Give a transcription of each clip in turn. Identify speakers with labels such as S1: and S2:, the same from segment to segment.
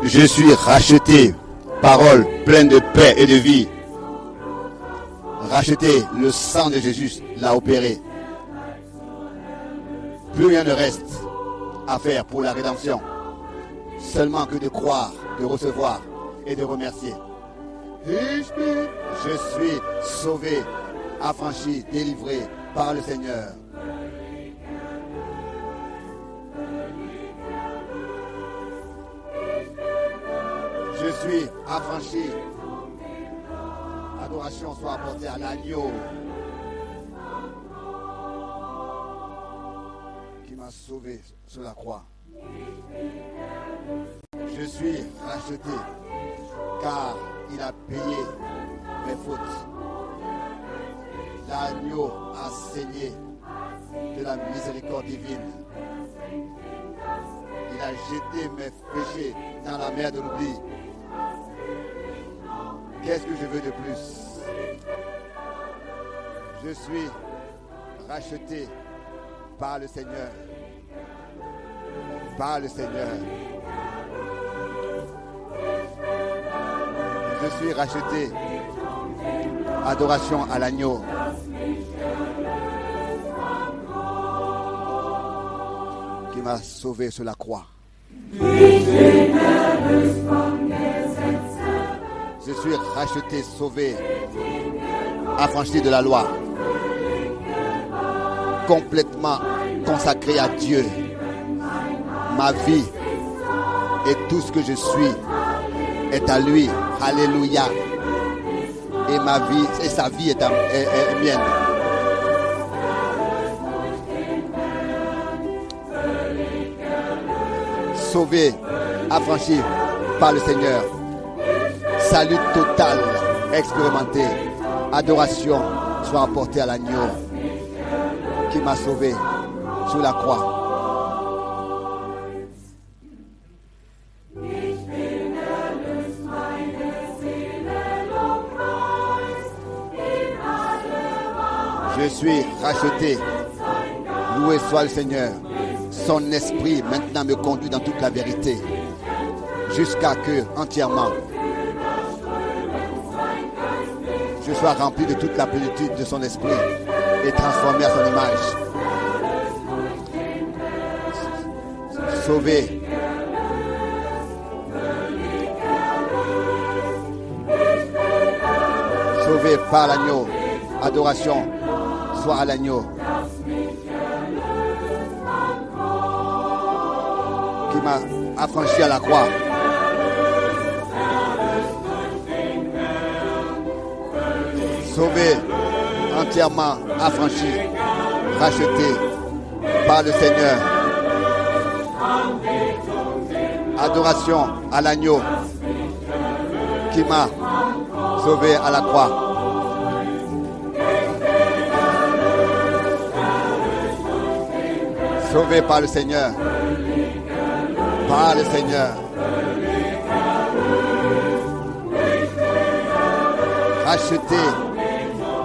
S1: je suis racheté. Parole pleine de paix et de vie. Racheté, le sang de Jésus l'a opéré. Plus rien ne reste à faire pour la rédemption. Seulement que de croire, de recevoir et de remercier. Je suis sauvé, affranchi, délivré par le Seigneur. Je suis affranchi. Adoration soit apportée à l'agneau qui m'a sauvé sur la croix. Je suis racheté car il a payé mes fautes. L'agneau a saigné de la miséricorde divine. Il a jeté mes péchés dans la mer de l'oubli. Qu'est-ce que je veux de plus Je suis racheté par le Seigneur. Par le Seigneur. Je suis racheté. Adoration à l'agneau. Qui m'a sauvé sur la croix. Je suis racheté, sauvé, affranchi de la loi, complètement consacré à Dieu. Ma vie et tout ce que je suis est à lui. Alléluia. Et ma vie, et sa vie est, à, est- est mienne. Sauvé, affranchi par le Seigneur. Salut total, expérimenté. Adoration soit apportée à l'agneau qui m'a sauvé sur la croix. Je suis racheté. Loué soit le Seigneur. Son esprit maintenant me conduit dans toute la vérité. Jusqu'à que, entièrement, je sois rempli de toute la plénitude de son esprit et transformé à son image. Sauvé. Sauvé par l'agneau. Adoration soit à l'agneau. Qui m'a affranchi à la croix. Sauvé, entièrement affranchi, racheté par le Seigneur. Adoration à l'agneau qui m'a sauvé à la croix. Sauvé par le Seigneur. Par le Seigneur. Racheté.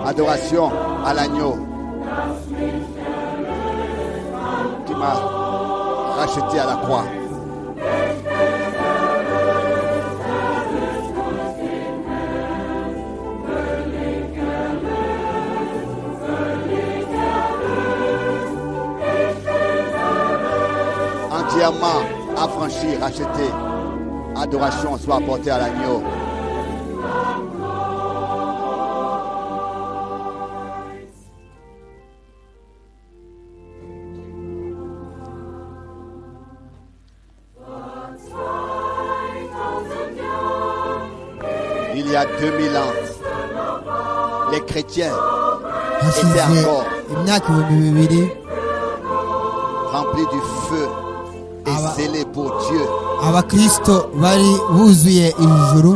S1: Adoration à l'agneau. Qui m'a racheté à la croix. entièrement affranchi, racheté. Adoration soit apportée à l'agneau. Il y a 2000 ans, les chrétiens
S2: hasize imyaka ibihumbi bibiri
S1: remplis du feu
S2: Ah
S1: et
S2: bah.
S1: zélés pour Dieu
S2: abakristo bari buzuye ijuru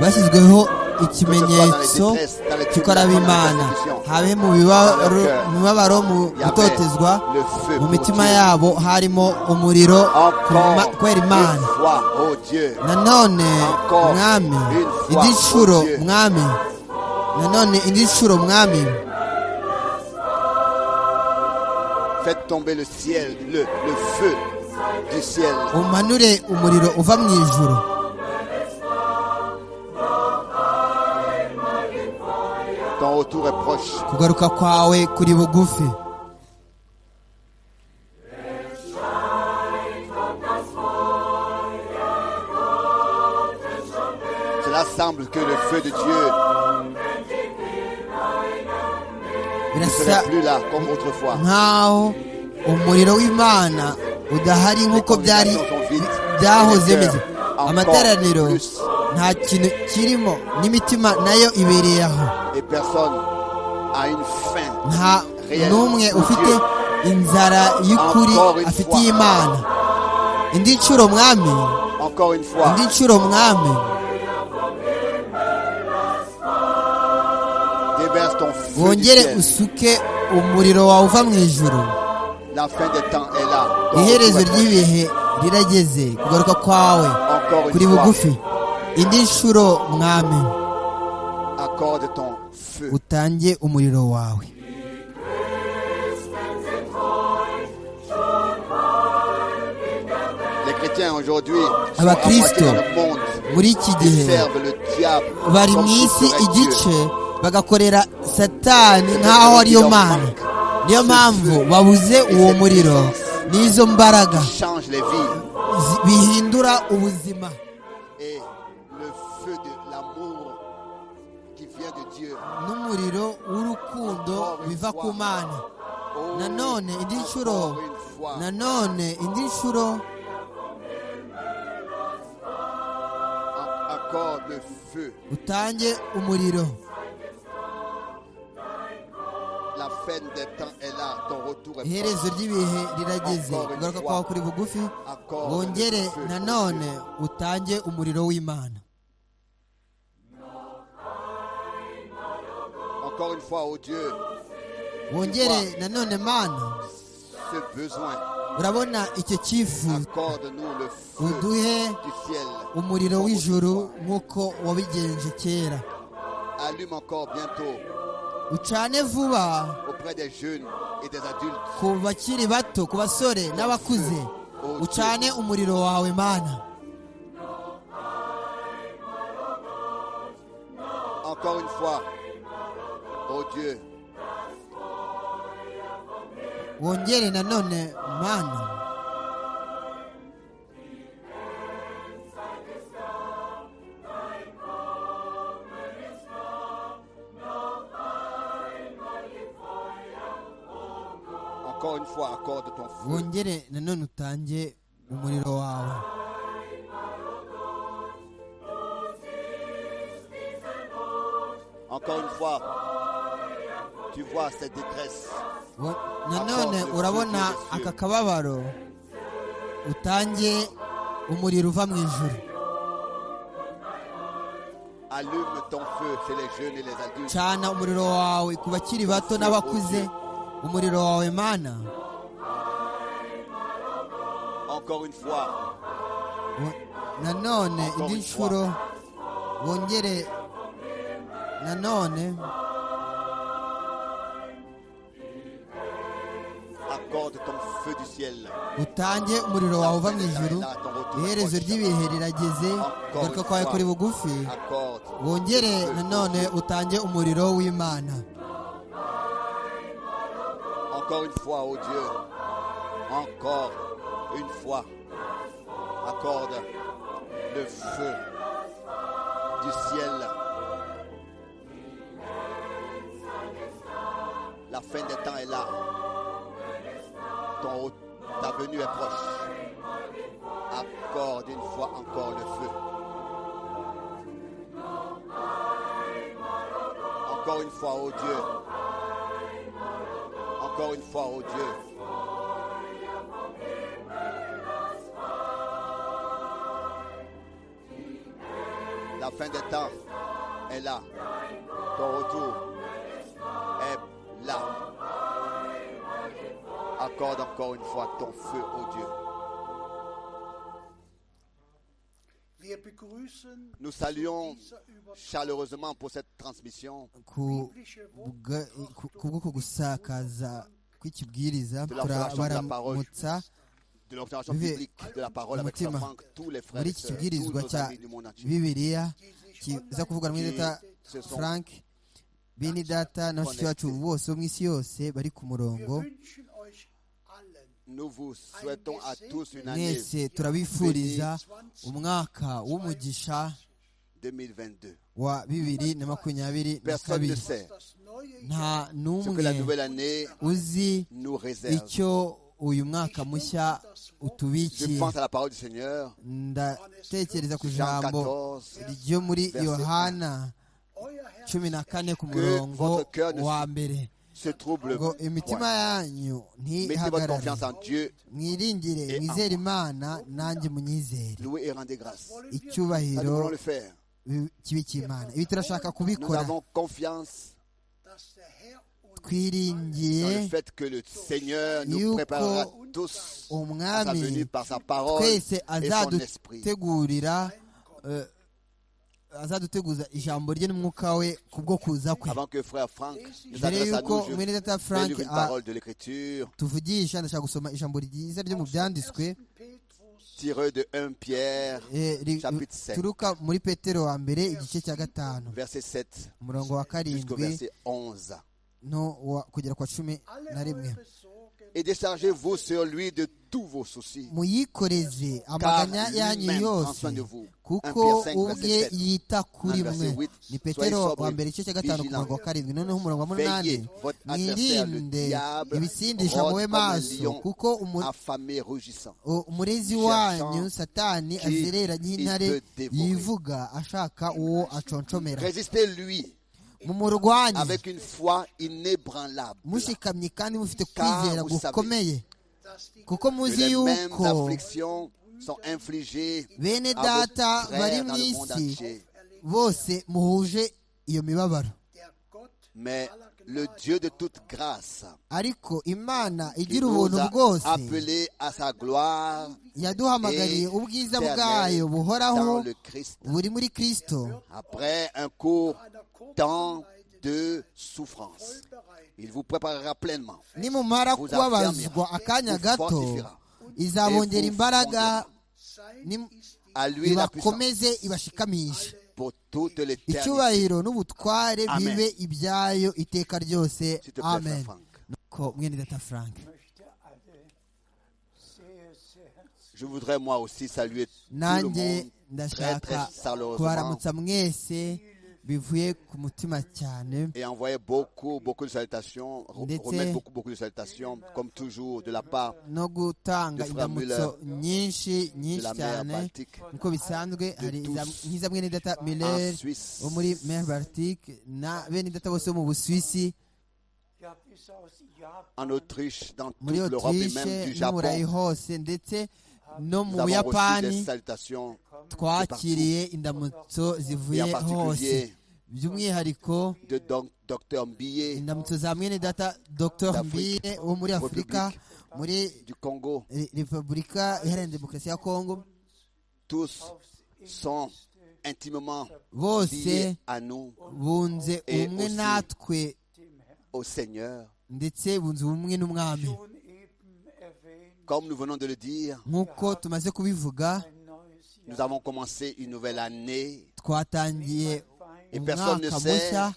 S2: bashyizweho ikimenyetso cy'uko ari ab'imana habe mu bibabaro mu mibabaro, mu
S1: Il y avait
S2: gutotezwa
S1: le feu
S2: mu
S1: pour
S2: mitima
S1: Dieu.
S2: yabo harimo umuriro ku ma-
S1: Encore
S2: kwera
S1: une
S2: imana
S1: fois, oh Dieu,
S2: nanone
S1: Encore
S2: mwami
S1: une fois,
S2: indi nshuro
S1: oh Dieu.
S2: mwami nanone indi nshuro mwami
S1: faites tomber le ciel, le, le feu du ciel
S2: umanure umuriro uva mu ijuru
S1: retour est proche.
S2: kugaruka kwawe kuri bugufi
S1: Cela semble que le feu de Dieu ne
S2: birasa
S1: serait plus là comme autrefois.
S2: nk'aho umuriro w'imana udahari nk'uko byari byahoze bimeze amateraniro nta kintu kirimo n'imitima nayo ibereye aho
S1: Et personne a une faim.
S2: nta n'umwe ufite inzara y'ukuri afitiye imana indi nshuro mwami
S1: Encore une fois,
S2: indi nshuro mwami
S1: déverse ton feu du
S2: wongere
S1: ciel.
S2: usuke umuriro wawe uva mu ijuru
S1: La fin des temps est là. Ton
S2: iherezo
S1: retour est
S2: ry'ibihe rirageze kugaruka kwawe
S1: Encore
S2: kuri
S1: une fois,
S2: bugufi indi nshuro mwami
S1: accorde ton feu.
S2: utange umuriro wawe
S1: Les chrétiens aujourd'hui sont
S2: Abakristo.
S1: rapprochés dans le monde.
S2: muri iki
S1: Ils
S2: gihe
S1: servent le diable
S2: bari
S1: comme
S2: mu
S1: s'il
S2: isi
S1: serait Dieu.
S2: igice bagakorera satani nk'aho ariyo mana niyo mpamvu babuze uwo muriro n'izo mbaraga
S1: Change les vies.
S2: zi- bihindura ubuzima
S1: Et le feu de l'amour qui vient de Dieu.
S2: n'umuriro w'urukundo biva ku mana
S1: Oh,
S2: nanone indi nshuro
S1: encore une fois,
S2: nanone indi nshuro
S1: a- accorde le feu.
S2: utange umuriro
S1: La fin des temps est là. Ton retour est
S2: iherezo ry'ibihe rirageze kugaruka kwawe kuri bugufi
S1: Accorde
S2: wongere
S1: le feu.
S2: nanone utange umuriro w'imana
S1: Encore une fois, oh Dieu,
S2: wongere nanone mana
S1: ce besoin.
S2: urabona icyo cyifuzo
S1: Accorde-nous le feu
S2: uduhe
S1: du ciel.
S2: umuriro
S1: Comme
S2: w'ijuru
S1: autrefois.
S2: nk'uko wabigenje kera
S1: Allume encore bientôt
S2: ucane vuba
S1: auprès des jeunes et des adultes.
S2: ku bakiri bato ku basore n'abakuze ucane umuriro wawe mana
S1: Encore une fois, oh Dieu,
S2: wongere nanone mana
S1: encore une fois, accorde ton feu.
S2: wongere nanone utange umuriro wawe
S1: Encore une fois, tu vois cette détresse.
S2: Wo- nanone urabona aka kababaro utange umuriro uva mu ijuru
S1: Allume ton feu chez les jeunes et les adultes.
S2: cana umuriro wawe ku bakiri bato n'abakuze umuriro wawe mana
S1: Encore une fois,
S2: Wo- nanone indi nshuro wongere nanone
S1: accorde ton feu du ciel.
S2: utange umuriro wawe uva mu ijuru iherezo ry'ibihe rirageze kugaruka kwawe kuri bugufi
S1: Accorde.
S2: wongere nanone utange umuriro w'imana
S1: Encore une fois, oh Dieu. Encore une fois. Accorde le feu du ciel. La fin des temps est là. Ton, re- ta venue est proche. Accorde une fois encore le feu. Encore une fois, oh Dieu. Encore une fois, oh Dieu. La fin des temps est là. Ton retour est là. Accorde encore une fois ton feu, oh Dieu.
S3: Wir begrüßen
S1: Nous saluons
S3: dieser Übertragung
S1: chaleureusement pour cette transmission
S2: ku bwa- ku- ku bw'uko gusakaza kw'ikibwiriza turabaramutsa
S1: de l'observation
S2: Bibe
S1: biblique de la parole avec
S2: umutima
S1: Franck, tous les frères
S2: muri
S1: et
S2: iki
S1: sœurs, tous
S2: kibwirizwa
S1: nos
S2: cya
S1: amis du monde entier.
S2: bibiriya kiza kuvugwa mu izina rya
S1: Ce sont
S2: frank bene data na bashiki bacu bose bo mu isi yose bari ku murongo
S3: Wir wünschen euch allen
S1: Nous vous souhaitons à tous une année
S2: mwese turabifuriza umwaka w'umugisha
S1: 2022.
S2: wa bibiri na makumyabiri na
S1: Personne ne
S2: kabiri
S1: sait
S3: das neue
S2: nta
S3: Jahr.
S1: ce que la
S2: n'umwe
S1: nouvelle année
S2: uzi
S1: nous réserve.
S2: icyo uyu mwaka mushya
S1: Je
S2: utubikiye
S1: pense à la parole du Seigneur,
S2: ndatekereza ku
S1: Jean
S2: ijambo
S1: 14,
S2: ryo muri
S1: verset
S2: yohana
S3: Euer Herz
S2: cumi na kane ku
S1: Que
S2: murongo
S1: votre cœur ne
S2: wa mbere
S1: ce trouble.
S2: ngo imitima yanyu
S1: Mettez votre
S2: ntihagarare
S1: confiance en Dieu,
S2: mwiringire
S1: Et
S2: mwizere imana nanjye munyizere
S1: louez et rendez grâce. Ça, nous
S2: icyubahiro
S1: voulons le faire.
S2: bi- kibe cy'imana ibi turashaka
S1: Nous
S2: kubikora
S1: avons confiance
S3: dass der Herr uns
S2: twiringiye
S1: dans le fait que le Seigneur nous
S2: Yuko
S1: préparera tous à sa
S2: umwami
S1: venue par sa parole et
S2: twese
S1: son esprit.
S2: azadutegurira eh, azaduteguza ijambo rye n'umwuka we ku bwo kuza kwe
S1: Avant que frère Franck nous
S2: mbere
S1: adresse à
S2: y'uko
S1: nous, je
S2: mwene
S1: vais
S2: data frank
S1: lire une
S2: a-
S1: parole de l'Écriture
S2: tuvugisha ndashaka gusoma ijambo ryiza ryo mu byanditswe
S3: Petrus
S1: tirée de 1 Pierre,
S2: eh, ri-
S1: Chapitre sept.
S2: turuka muri petero wa mbere igice cya gatanu
S1: verset 7
S2: umurongo wa
S1: jusqu'au
S2: karindwi
S1: verset 11.
S2: no wa- kugera kwa cumi
S3: alle
S2: na rimwe
S3: eure Sorgen
S1: Et déchargez-vous sur lui de tous vos soucis.
S2: muyikoreze amaganya yanyu
S1: lui-même prend
S2: yose
S1: soin de vous.
S2: kuko
S1: 1 Pierre 5,
S2: ubwe
S1: verset sept.
S2: yita kuri
S1: Un verset
S2: mwe
S1: huit.
S2: ni
S1: Soyez
S2: petero
S1: sobre,
S2: wa mbere igice cya gatanu ku
S1: vigilant.
S2: murongo wa karindwi noneho umurongo wa
S1: Veillez,
S2: munani
S1: votre adversaire, le
S2: mwirinde
S1: diable,
S2: ibisindisha
S1: rôde
S2: muwe
S1: comme un
S2: maso
S1: lion
S2: kuko umu-
S1: affamé, rougissant.
S2: O- umurezi
S1: Cherchant
S2: wanyu satani
S1: qui
S2: azereranye
S1: il
S2: intare
S1: peut dévorer.
S2: yivuga ashaka uwo aconshomera
S1: Résistez-lui
S2: mumurwanye
S1: avec une foi inébranlable.
S2: mushikamye kandi mufite
S1: Car
S2: kwizera
S1: vous savez
S2: gukomeye
S3: dass die
S2: kuko
S1: Que
S2: muzi
S1: les mêmes
S2: yuko
S1: afflictions sont infligées
S2: bene
S1: à vos
S2: data bari
S1: frères
S2: mu
S1: dans le monde
S2: isi
S1: entier.
S2: bose muhuje iyo mibabaro
S3: der Gott
S1: Mais
S3: aller
S1: le
S3: Gnade
S1: Dieu de toute grâce,
S2: ariko imana
S1: qui
S2: igira
S1: nous
S2: ubuntu
S1: a
S2: bwose
S1: appelés à sa gloire
S2: yaduhamagariye ubwiza
S1: éternelle
S2: bwayo buhoraho
S1: dans le Christ.
S2: buri muri kristo
S1: Après un court
S3: einer
S1: temps
S3: Kurzweite
S1: de souffrance,
S3: bereit
S1: il vous préparera pleinement.
S2: nimumara
S1: Vous
S2: kubabazwa
S1: affirmera.
S2: akanya
S1: Vous
S2: gato
S1: fortifiera.
S2: izabongera
S1: Et vous
S2: imbaraga
S3: sein
S2: nim-
S3: ist die
S1: À lui la puissance
S2: ibakomeze ibashikamishe
S1: pour toute l'éternité.
S2: icyubahiro n'ubutware
S1: Amen.
S2: bibe ibyayo iteka ryose
S1: S'il te plaît, frère
S2: amen
S1: Franck.
S2: nuko mwene data frank
S4: möchte alle sehr, sehr herzlich
S1: Je voudrais moi aussi saluer tout le monde
S2: nanjye
S1: très très
S2: ndashaka
S1: chaleureusement
S2: kubaramutsa mwese bivuye ku mutima cyane
S1: et envoyer beaucoup beaucoup de salutations, re-
S2: Ndetse-
S1: remettre beaucoup beaucoup de salutations comme toujours de la part
S2: no gutanga
S1: Dufra
S2: indamutso nyinshi
S1: de
S2: nyinshi
S1: la mer
S2: cyane
S1: Baltique
S2: nkuko bisanzwe hari
S1: De
S2: iza-
S1: tous.
S2: nk'iza mwene data
S1: en
S2: miller
S1: Suisse.
S2: bo muri mer baltique na bene data bose bo mu busuwisi
S4: Ja, bis aus Japan.
S1: en Autriche, dans toute
S2: muri
S1: l'Europe et même
S2: otirishe
S1: du
S2: no mu burayi
S1: Japon.
S2: hose ndetse no
S1: Nous
S2: mu
S1: avons reçu des
S2: buyapani
S1: salutations
S2: twakiriye indamutso zivuye
S1: Et en
S2: hose
S1: particulier-
S2: by'umwihariko
S1: de donc Dr Mbillet
S2: indamutso za mwene data dr
S1: D'Afrique.
S2: mbire wo muri afurika muri
S1: du Congo.
S2: Re- repubulika iharanira demokarasi ya kongo
S1: Tous sont intimement
S2: bose
S1: liés à nous,
S2: bunze
S1: Et
S2: ubumwe
S1: aussi-
S2: natwe
S1: au Seigneur.
S2: ndetse bunze ubumwe n'umwami
S4: Schon eben erwähnt,
S1: Comme nous venons de le dire,
S2: nk'uko tumaze kubivuga
S4: ein neues Jahr.
S1: nous avons commencé une nouvelle année.
S2: twatangiye
S1: Et personne ne
S2: umwaka
S1: sait
S2: mushya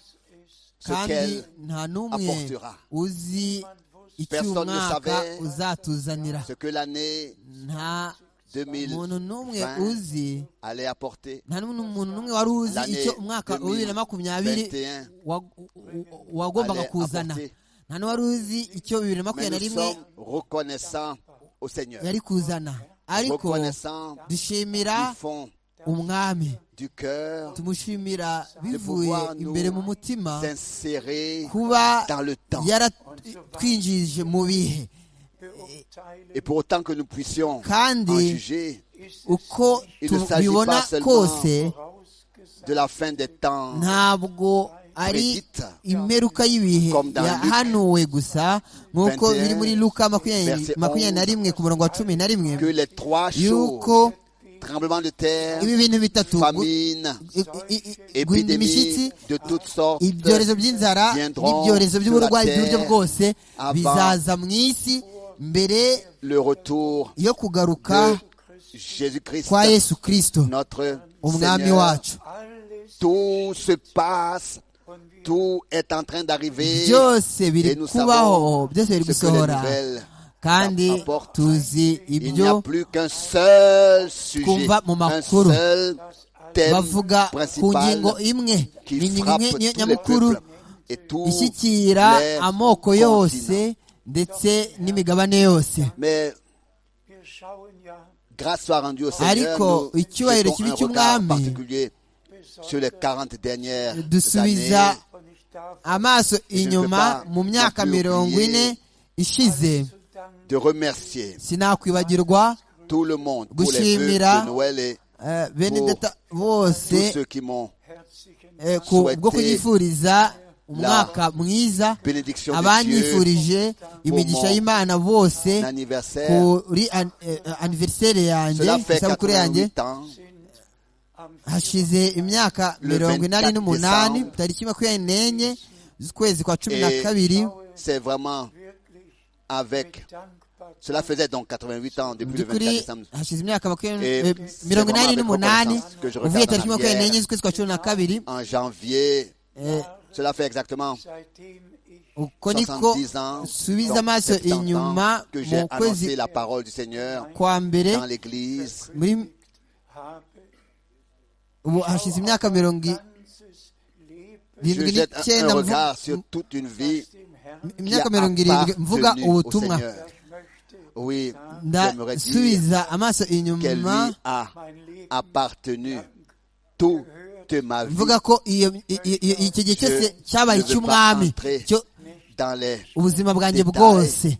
S1: ce
S2: kandi
S1: qu'elle
S2: nta n'umwe
S1: apportera.
S2: uzi icyo uyu
S1: Personne ne
S2: mwaka
S1: savait
S2: uzatuzanira
S1: ce que l'année
S2: nta muntu n'umwe
S1: 2020
S2: uzi
S1: allait apporter.
S2: nta n'umuntu umuntu n'umwe wari uzi
S1: L'année
S2: icyo umwaka wa bibiri na makumyabiri
S1: 2021
S2: wa- u- u- wagombaga
S1: allait
S2: kuzana
S1: apporter.
S2: nta n'uwari uzi icyo bibiri na
S1: Mais
S2: makumyabiri na
S1: nous
S2: rimwe
S1: sommes reconnaissants au Seigneur,
S2: yari kuzana ariko
S1: reconnaissants
S2: dushimira
S1: du fond
S2: umwami
S1: du cœur
S2: tumushimira
S1: de
S2: bivuye
S1: pouvoir nous
S2: imbere mu mutima
S1: s'insérer
S2: kuba
S1: dans le temps.
S2: yaratwinjije mu bihe
S4: Beurteilen
S1: Et pour autant que nous puissions en
S2: kandi
S1: juger
S4: ist
S2: uko
S1: Il ne s'agit
S2: tubibona
S1: pas seulement
S2: kose
S4: vorausgesagt,
S1: de la fin des temps,
S2: ntabwo ari
S1: Prédite.
S2: imperuka y'ibihe
S1: Comme dans Luc.
S2: yahanuwe gusa nk'uko
S1: 21,
S2: biri muri luka makumyabiri
S1: verset
S2: makumyabiri na rimwe ku murongo wa cumi na rimwe
S1: que les trois
S2: yuko
S1: choses, tremblement de terre,
S2: ibi bintu bitatu gu-
S1: famine,
S2: i- i- i- guhinda imishyitsi
S1: épidémie de toutes sortes,
S2: ibyorezo by'inzara
S1: viendront
S2: n'ibyorezo
S1: sur
S2: by'uburwayi
S1: la
S2: by'uburyo
S1: terre
S2: bwose
S1: avant
S2: bizaza mu isi mbere
S1: le retour
S2: yo kugaruka
S1: de Jésus-Christ,
S2: kwa yesu kirisito
S1: notre
S2: umwami
S1: Seigneur.
S2: wacu
S4: alles
S1: Tout se passe Tout est en train d'arriver.
S2: byose biri
S1: Et nous
S2: kubaho
S1: savons
S2: byose biri
S1: ce que les
S2: gusohora
S1: nouvelles
S2: kandi
S1: apportent.
S2: tuzi
S1: Il n'y a
S2: ibyo
S1: plus qu'un seul sujet,
S2: Kumva mu
S1: un
S2: makuru.
S1: seul thème
S2: bavuga ku
S1: principal
S2: ngingo imwe
S1: qui
S2: ni ingingo
S1: frappe
S2: imwe
S1: tous
S2: niyo
S1: les
S2: nyamukuru
S1: peuples et tous
S2: ishyikira
S1: les
S2: amoko yose
S1: continents.
S2: ndetse n'imigabane yose
S1: Mais
S4: Wir schauen ja
S1: grâce soit rendue au Seigneur,
S2: Ariko,
S1: nous
S2: icyubahiro
S1: jetons
S2: kibi
S1: un regard
S2: cy'Umwami
S1: particulier sur les
S4: besonders,
S1: 40 dernières années.
S2: dusubiza
S4: und ich darf
S2: amaso
S1: ne peux
S2: inyuma
S1: pas
S2: mu myaka
S1: non plus
S2: mirongo
S1: oublier
S2: ine ishize
S4: zu danken,
S1: de remercier
S2: sinakwibagirwa
S1: tout le monde pour les vœux
S2: Gushimira.
S1: de Noël et
S2: eh, benedeta bose
S1: tous ceux qui m'ont
S4: herzlichen
S2: eh, ku- bwo
S1: souhaiter
S2: kunyifuriza umwaka mwiza
S1: bénédiction de Dieu,
S2: abanyifurije imigisha y'imana
S1: un
S2: bose
S1: anniversaire.
S2: kuri an- eh, aniveriseri yanjye
S1: Cela fait
S2: isabukuru yanjye
S1: 88 ans.
S4: sind am
S2: hashize imyaka
S1: Le
S2: mirongo inani
S1: 24
S2: n'umunani
S1: December.
S2: tariki makumyabiri n'enye z'ukwezi kwa cumi na
S1: Et-
S2: kabiri
S1: C'est vraiment
S4: wirklich
S1: avec.
S4: mit Dankbarkeit
S1: Cela faisait donc 88 ans depuis le 24
S2: by'ukuri
S1: décembre.
S2: hashize imyaka makumyabiri
S1: Et
S2: eh,
S1: c'est
S2: mirongo
S1: vraiment
S2: inani
S1: avec
S2: n'umunani
S1: reconnaissance que je
S2: uvuye
S1: regarde
S2: tariki
S1: en
S2: makumyabiri
S1: arrière.
S2: n'enye z'ukwezi kwa cumi na kabiri
S1: En janvier,
S2: eh,
S1: cela fait exactement
S4: seitdem ich
S2: uko niko
S1: 70 ans,
S2: subiza
S1: donc
S2: amaso
S1: 70 ans
S2: inyuma
S1: que j'ai
S2: mu
S1: annoncé
S2: kwezi
S1: la parole du Seigneur
S2: kwa mbere
S1: dans l'Église.
S2: muri
S4: habe
S2: ubu hashize imyaka mirongo i-
S4: ganzes Leben
S1: Je
S2: irindwi
S1: jette un-
S2: n'icyenda
S1: un
S2: mvuga-
S1: regard sur toute une vie
S4: aus dem Herrn.
S2: imyaka
S1: qui a
S2: mirongo irindwi
S1: appartenu
S2: mvuga
S1: au
S2: ubutumwa
S1: Seigneur.
S4: Ich möchte
S1: Oui, j'aimerais dire
S2: ndasubiza amaso
S1: qu'elle
S2: inyuma
S1: lui a
S4: mein Leben
S1: appartenu toute ma vie.
S2: mvuga ko iyo i- i- i- iki gihe cyose
S1: Je
S2: cyabaye
S1: ne veux
S2: icy'umwami
S1: pas entrer
S2: cyo
S1: dans les...
S2: ubuzima bwanjye
S1: détails.
S2: bwose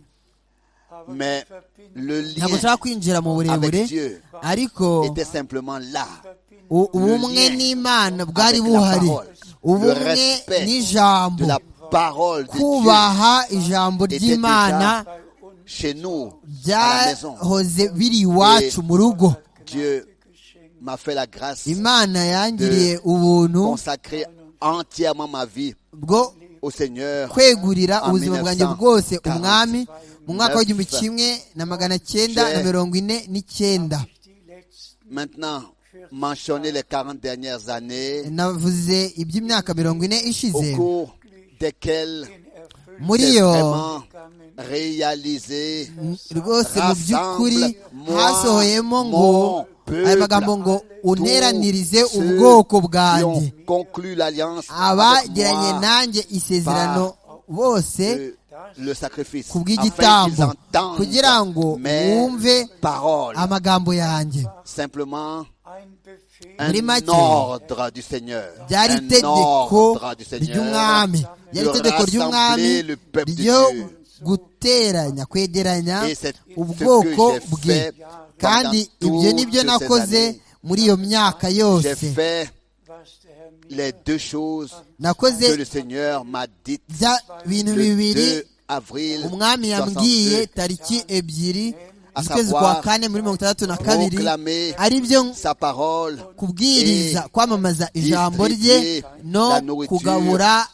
S4: aber
S1: Mais
S4: verbinde,
S1: le
S2: ntabwo
S1: lien
S2: nshaka kwinjira mu burebure
S1: avec Dieu
S2: ariko
S1: était simplement là.
S4: verbinde
S2: u- ubumwe
S1: lien
S2: n'imana bwari
S1: avec la
S2: buhari
S1: parole, le
S2: ubumwe
S1: respect
S2: n'ijambo
S1: De la parole de Dieu
S2: kubaha ijambo
S1: était
S2: ry'imana
S4: bei uns
S1: chez nous, à la maison.
S2: byahoze biri iwacu mu rugo
S1: Dieu
S4: geschenkt.
S1: m'a fait la grâce de
S2: imana yangiriye ubuntu
S1: consacrer entièrement ma vie
S2: bwo
S1: au Seigneur
S2: kwegurira
S1: En
S2: ubuzima bwanjye
S1: 1942.
S2: bwose umwami mu mwaka w'igihumbi
S1: Neuf.
S2: kimwe na magana cyenda na
S1: J'ai-
S2: mirongo ine n'icyenda
S4: Die letzten
S1: maintenant mentionner les 40 dernières années
S2: navuze iby'imyaka mirongo ine
S1: au
S2: ishize
S1: cours desquelles
S4: in Erfüllung
S2: muri
S1: j'ai
S2: yo
S1: vraiment
S4: gegangen,
S1: réalisé
S2: rwose mu by'ukuri
S1: Rassemble-moi,
S2: hasohoyemo ngo
S1: mon peuple.
S2: aya magambo ngo unteranirize
S1: tous ceux
S2: ubwoko
S1: qui
S2: bwanjye
S1: ont conclu l'alliance avec
S2: abagiranye
S1: moi
S2: nanjye isezerano bose
S1: de le sacrifice
S2: ku
S1: afin qu'ils
S2: bw'igitambo kugira ngo
S1: entendent mes
S2: wumve
S1: paroles
S2: amagambo yanjye
S1: simplement
S4: ein Befehl
S2: Muri
S1: un
S2: make,
S1: ordre du Seigneur.
S2: ryari
S1: Un
S2: itegeko
S1: ordre du Seigneur
S2: ry'umwami ryari
S1: de
S2: itegeko ry'umwami
S1: rassembler le peuple de
S2: ryo
S1: Dieu.
S2: guteranya kwegeranya
S1: Et c'est
S2: ubwoko
S1: ce que j'ai
S2: bwe
S1: fait
S2: kandi
S1: pendant
S2: ibyo nibyo
S1: toutes ces
S2: nakoze
S1: années.
S2: muri iyo myaka
S1: J'ai
S2: yose
S1: fait
S4: was der Herr mir
S1: les deux choses
S2: nakoze
S1: que le Seigneur m'a dites
S2: bya bintu
S1: le
S2: bibiri
S1: 2 avril
S2: umwami yambwiye
S1: 62.
S2: tariki ebyiri
S1: À
S2: z'ukwezi
S1: savoir,
S2: kwa kane muri mirongo itandatu na kabiri
S1: proclamer
S2: ari byo
S1: Sa parole
S2: kubwiriza
S1: et
S2: kwamamaza ijambo rye
S1: distribuer
S2: no
S1: la nourriture
S2: kugabura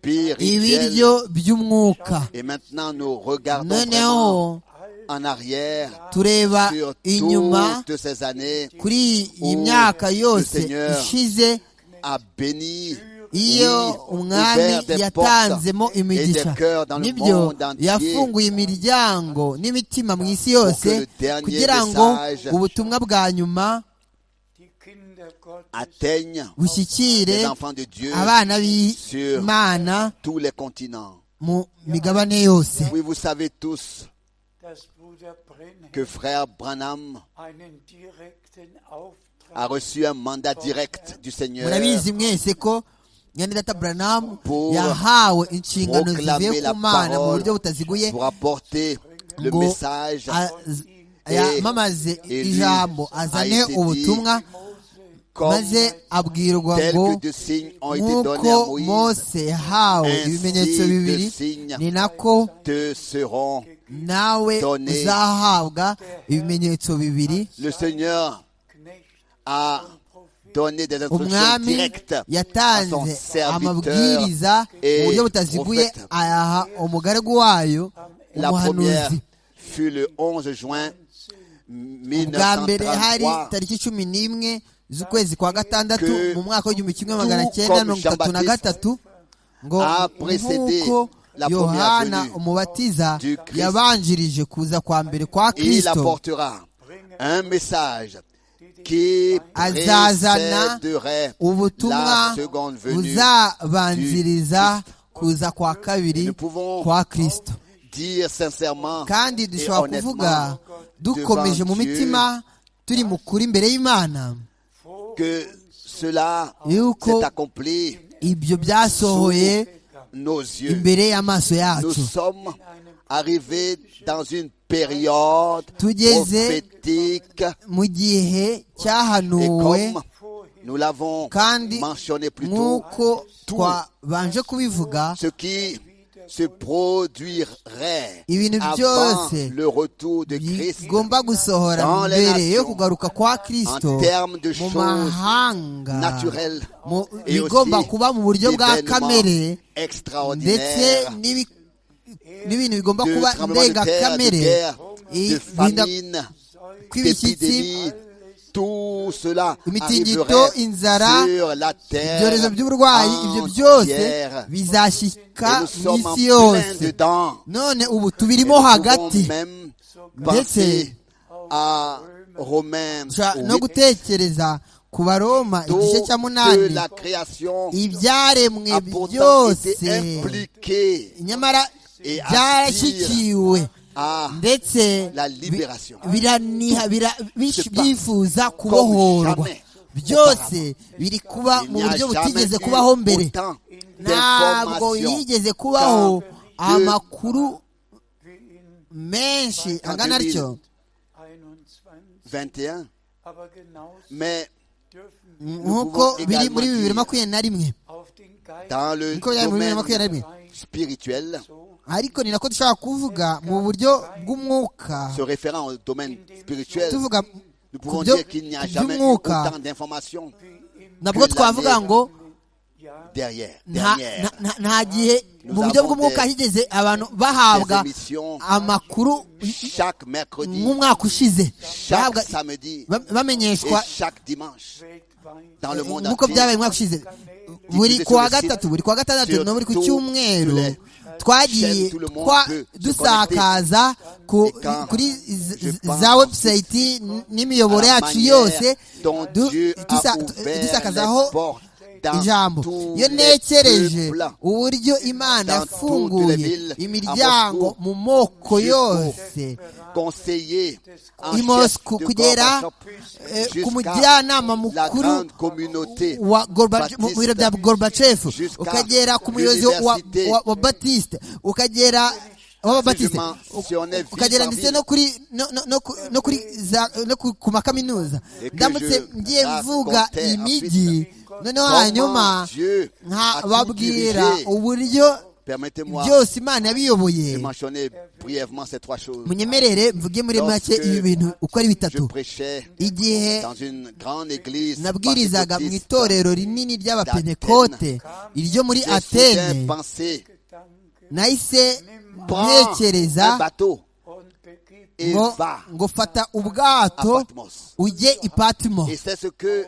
S1: spirituelle.
S2: ibiryo by'umwuka
S1: Et maintenant, nous regardons vraiment
S2: noneho
S1: en arrière
S2: tureba
S1: sur
S2: inyuma
S1: toutes ces années
S2: kuri iyi
S1: Oh,
S2: myaka yose
S1: le Seigneur.
S2: ishize
S1: à bénir
S2: iyo umwami yatanzemo imigisha nibyo yafunguye imiryango n'imitima mu isi yose kugira ngo ubutumwa bwa nyuma
S4: die Kinder Gottes
S1: atteignent
S2: bushyikire
S1: les enfants de Dieu
S2: abana b'imana
S1: tous les continents.
S2: mu migabane yose
S1: Oui, vous savez tous
S4: dass Bruder Brenner
S1: que frère Branham
S4: einen direkten
S1: a
S4: Auftrag
S1: reçu un mandat direct du Seigneur
S2: murabizi mwese ko nyene data branamu
S1: Pour
S2: yahawe inshingano zivuye
S1: proclamer
S2: ku
S1: la
S2: mana mu buryo
S1: parole
S2: butaziguye
S1: pour apporter le
S2: ngo
S1: message
S2: az-
S1: Et-
S2: yamamaze
S1: et lui
S2: ijambo
S1: a
S2: azane
S1: été dit
S2: ubutumwa
S4: Mose
S1: comme
S2: maze abwirwa
S1: tel
S2: ngo
S1: que deux signes ont été
S2: nk'uko
S1: donnés à Moïse
S2: mose yahawe
S1: ainsi
S2: ibimenyetso
S1: de
S2: bibiri
S1: signes
S2: ni nako
S1: te seront.
S2: nawe
S1: donné.
S2: uzahabwa ibimenyetso bibiri
S1: Le Seigneur
S4: Knecht
S1: a donné des instructions
S2: umwami
S1: directes à son
S2: yatanze
S1: serviteur.
S2: amabwiriza mu
S1: et
S2: buryo butaziguye
S1: prophète.
S2: ayaha umugaragu wayo
S1: La première
S2: umuhanuzi
S1: fut le 11 juin
S2: bwa mbere hari
S1: 1933.
S2: tariki cumi n'imwe z'ukwezi kwa gatandatu
S1: Que
S2: mu mwaka w'igihumbi kimwe magana
S1: tout
S2: cyenda
S1: comme
S2: mirongo itatu na
S1: Jean-Baptiste
S2: gatatu ngo
S1: a précédé
S2: nk'uko
S1: la première
S2: yohana
S1: venue
S2: umubatiza
S1: du Christ.
S2: yabanjirije kuza kwa mbere kwa
S1: il
S2: kirisito
S1: apportera un message qui
S2: Azazana
S1: précéderait la
S2: ubutumwa
S1: seconde venue.
S2: buzabanziriza kuza kwa
S1: Nous
S2: kabiri
S1: pouvons
S2: kwa kirisito
S1: dire sincèrement
S2: kandi
S1: et
S2: dushobora kuvuga
S1: honnêtement
S2: dukomeje mu
S1: devant Dieu
S2: mitima turi mu kuri imbere y'imana
S1: que cela
S2: yuko
S1: s'est accompli
S2: ibyo byasohoye
S1: nos yeux.
S2: imbere y'amaso
S1: Nous
S2: yacu
S1: sommes arrivés dans une période
S2: Tugeze
S1: prophétique
S2: mu gihe
S1: et
S2: cyahanuwe
S1: comme nous l'avons
S2: kandi
S1: mentionné plus tôt,
S2: nk'uko twabanje kubivuga
S1: ce qui se produirait
S2: Ibintu
S1: avant
S2: byose
S1: le retour de Christ
S2: bigomba gusohora
S1: Dans les
S2: mbere yo
S1: nations.
S2: kugaruka kwa
S1: en
S2: kirisito
S1: termes de
S2: mu
S1: choses
S2: mahanga
S1: naturelles
S2: mu-
S1: et
S2: bigomba kuba mu buryo bwa kamere
S1: d'événements
S2: ndetse
S1: extraordinaires
S2: n'ibi- n'ibintu bigomba
S1: de
S2: kuba
S1: tremblements de terre, de
S2: ndengakamere
S1: guerre, de
S2: ihinda
S1: famine,
S2: kw'ibishyitsi
S1: d'épidémies, tout cela
S2: Imitingito,
S1: arriverait
S2: inzara,
S1: sur la
S2: ibyorezo
S1: terre
S2: by'uburwayi ibyo byose
S1: entière.
S2: bizashyika
S1: Et nous
S2: mu
S1: sommes en
S2: isi
S1: plein
S2: yose
S1: dedans.
S2: none ubu
S1: Et
S2: tubirimo
S1: nous
S2: hagati
S1: pouvons même
S2: Ndetse
S1: penser à Romains
S2: Dushobora no
S1: huit,
S2: gutekereza ku baroma igice
S1: tôt
S2: cya
S1: que
S2: munani
S1: la création
S2: ibyaremwe
S1: a pourtant été
S2: byose
S1: impliquée
S2: nyamara
S1: Et
S2: byarashyikiwe
S1: à
S2: ndetse
S1: la libération.
S2: biraniha bira- bish-
S1: C'est pas
S2: byifuza kubohorwa
S1: jamais
S2: byose biri kuba
S1: Il
S2: mu
S1: n'y a
S2: buryo
S1: jamais
S2: butigeze
S1: eu
S2: kubaho mbere
S1: autant
S2: ntabwo
S1: d'informations
S2: yigeze kubaho
S1: Quand deux-
S2: amakuru
S4: wie in
S2: menshi
S1: Quand
S2: angana atyo
S4: 21.
S1: 21,
S4: Aber genauso
S1: mais
S4: dürfen wir
S2: nk'uko
S1: pouvons
S2: biri
S1: également
S2: muri bibiri
S1: dire-
S2: makumyabiri na rimwe
S4: auf den Geist
S1: dans le
S2: niko byari muri bibiri na makumyabiri na
S1: domaine
S2: rimwe
S1: spirituel,
S4: so
S2: ariko ni nako dushobora kuvuga mu buryo bw'umwuka
S1: se référant au domaine spirituel,
S2: tuvuga
S1: nous
S2: ku
S1: pouvons
S2: byo-
S1: dire qu'il n'y a
S2: ku
S1: jamais eu
S2: by'umwuka
S1: autant d'informations
S4: wie im
S2: nabwo twavuga ngo
S4: Jahr
S1: derrière.
S2: nta
S1: Dernière,
S2: nta- nta- nta gihe
S1: Nous
S2: mu buryo
S1: avons
S2: bw'umwuka
S1: des-
S2: higeze abantu
S1: des
S2: bahabwa
S1: émissions
S2: amakuru
S1: chaque mercredi,
S2: nk'umwaka ushize
S1: chaque
S2: bahabwa
S1: samedi
S2: ba-
S1: et
S2: bamenyeshwa
S1: chaque dimanche
S4: weltweit
S1: dans le monde
S2: nk'uko byabaye
S1: entier.
S2: umwaka ushize buri ku wa gatatu buri ku wa gatandatu
S1: Sur
S2: no buri ku
S1: tout-
S2: cyumweru
S1: sur les
S2: twagiye
S1: chaînes, tout le monde
S2: twa-
S1: peut se
S2: dusakaza ku-
S1: Et quand
S2: kuri z-
S1: je
S2: z-
S1: pense
S2: za website n'imiyoboro
S1: à la
S2: yacu
S1: manière
S2: yose
S1: dont
S2: du-
S1: Dieu a
S2: dusa-
S1: ouvert les
S2: dusakazaho
S1: portes dans
S2: ijambo
S1: tous
S2: iyo
S1: les
S2: ntekereje
S1: peuples.
S2: uburyo imana
S1: Dans toutes les
S2: yafunguye
S1: villes,
S2: imiryango
S1: à Moscou,
S2: mu moko
S1: jusqu'au-
S2: yose
S1: conseiller en
S2: I
S1: chef
S2: Moscou,
S1: de
S2: kugera,
S1: Gorbatchev
S2: eh, ku
S1: jusqu'à
S2: mujyanama
S1: la
S2: mukuru
S1: grande communauté
S2: wa Gorbachev- mu
S1: Baptiste
S2: biro bya gorbachev
S1: jusqu'à
S2: ukagera ku muyobozi wa, wa,
S1: l'université.
S2: wa- wa batiste ukagera w'ababatiste
S1: Seulement, si on est vite
S2: ukagera
S1: parmi
S2: ndetse no kuri no, no, no, ku- no kuri za, no ku, ku makaminuza
S1: Et que
S2: ndamutse
S1: je
S2: ngiye mvuga
S1: racontais
S2: imijyi noneho
S1: Comment
S2: hanyuma
S1: Dieu a tout
S2: nkababwira
S1: dirigé.
S2: uburyo
S1: Permettez-moi
S2: byose imana yabiyoboye
S1: de mentionner brièvement ces trois choses.
S2: munyemerere mvuge muri make
S1: Lorsque
S2: ibi bintu uko ari
S1: Je
S2: bitatu
S1: prêchais
S2: igihe
S1: dans une grande église
S2: nabwirizaga mu
S1: pentecôtiste.
S2: itorero rinini ry'abapentekote iryo muri
S1: J'ai soudain
S2: atene
S1: pensé
S4: Gedanke
S2: nahise
S1: prends
S2: ntekereza
S1: un bateau
S4: und begib
S1: et
S2: ngo
S1: va
S2: ngo fata
S1: à
S2: ubwato
S1: Patmos.
S2: ujye i patimo
S1: Et c'est ce que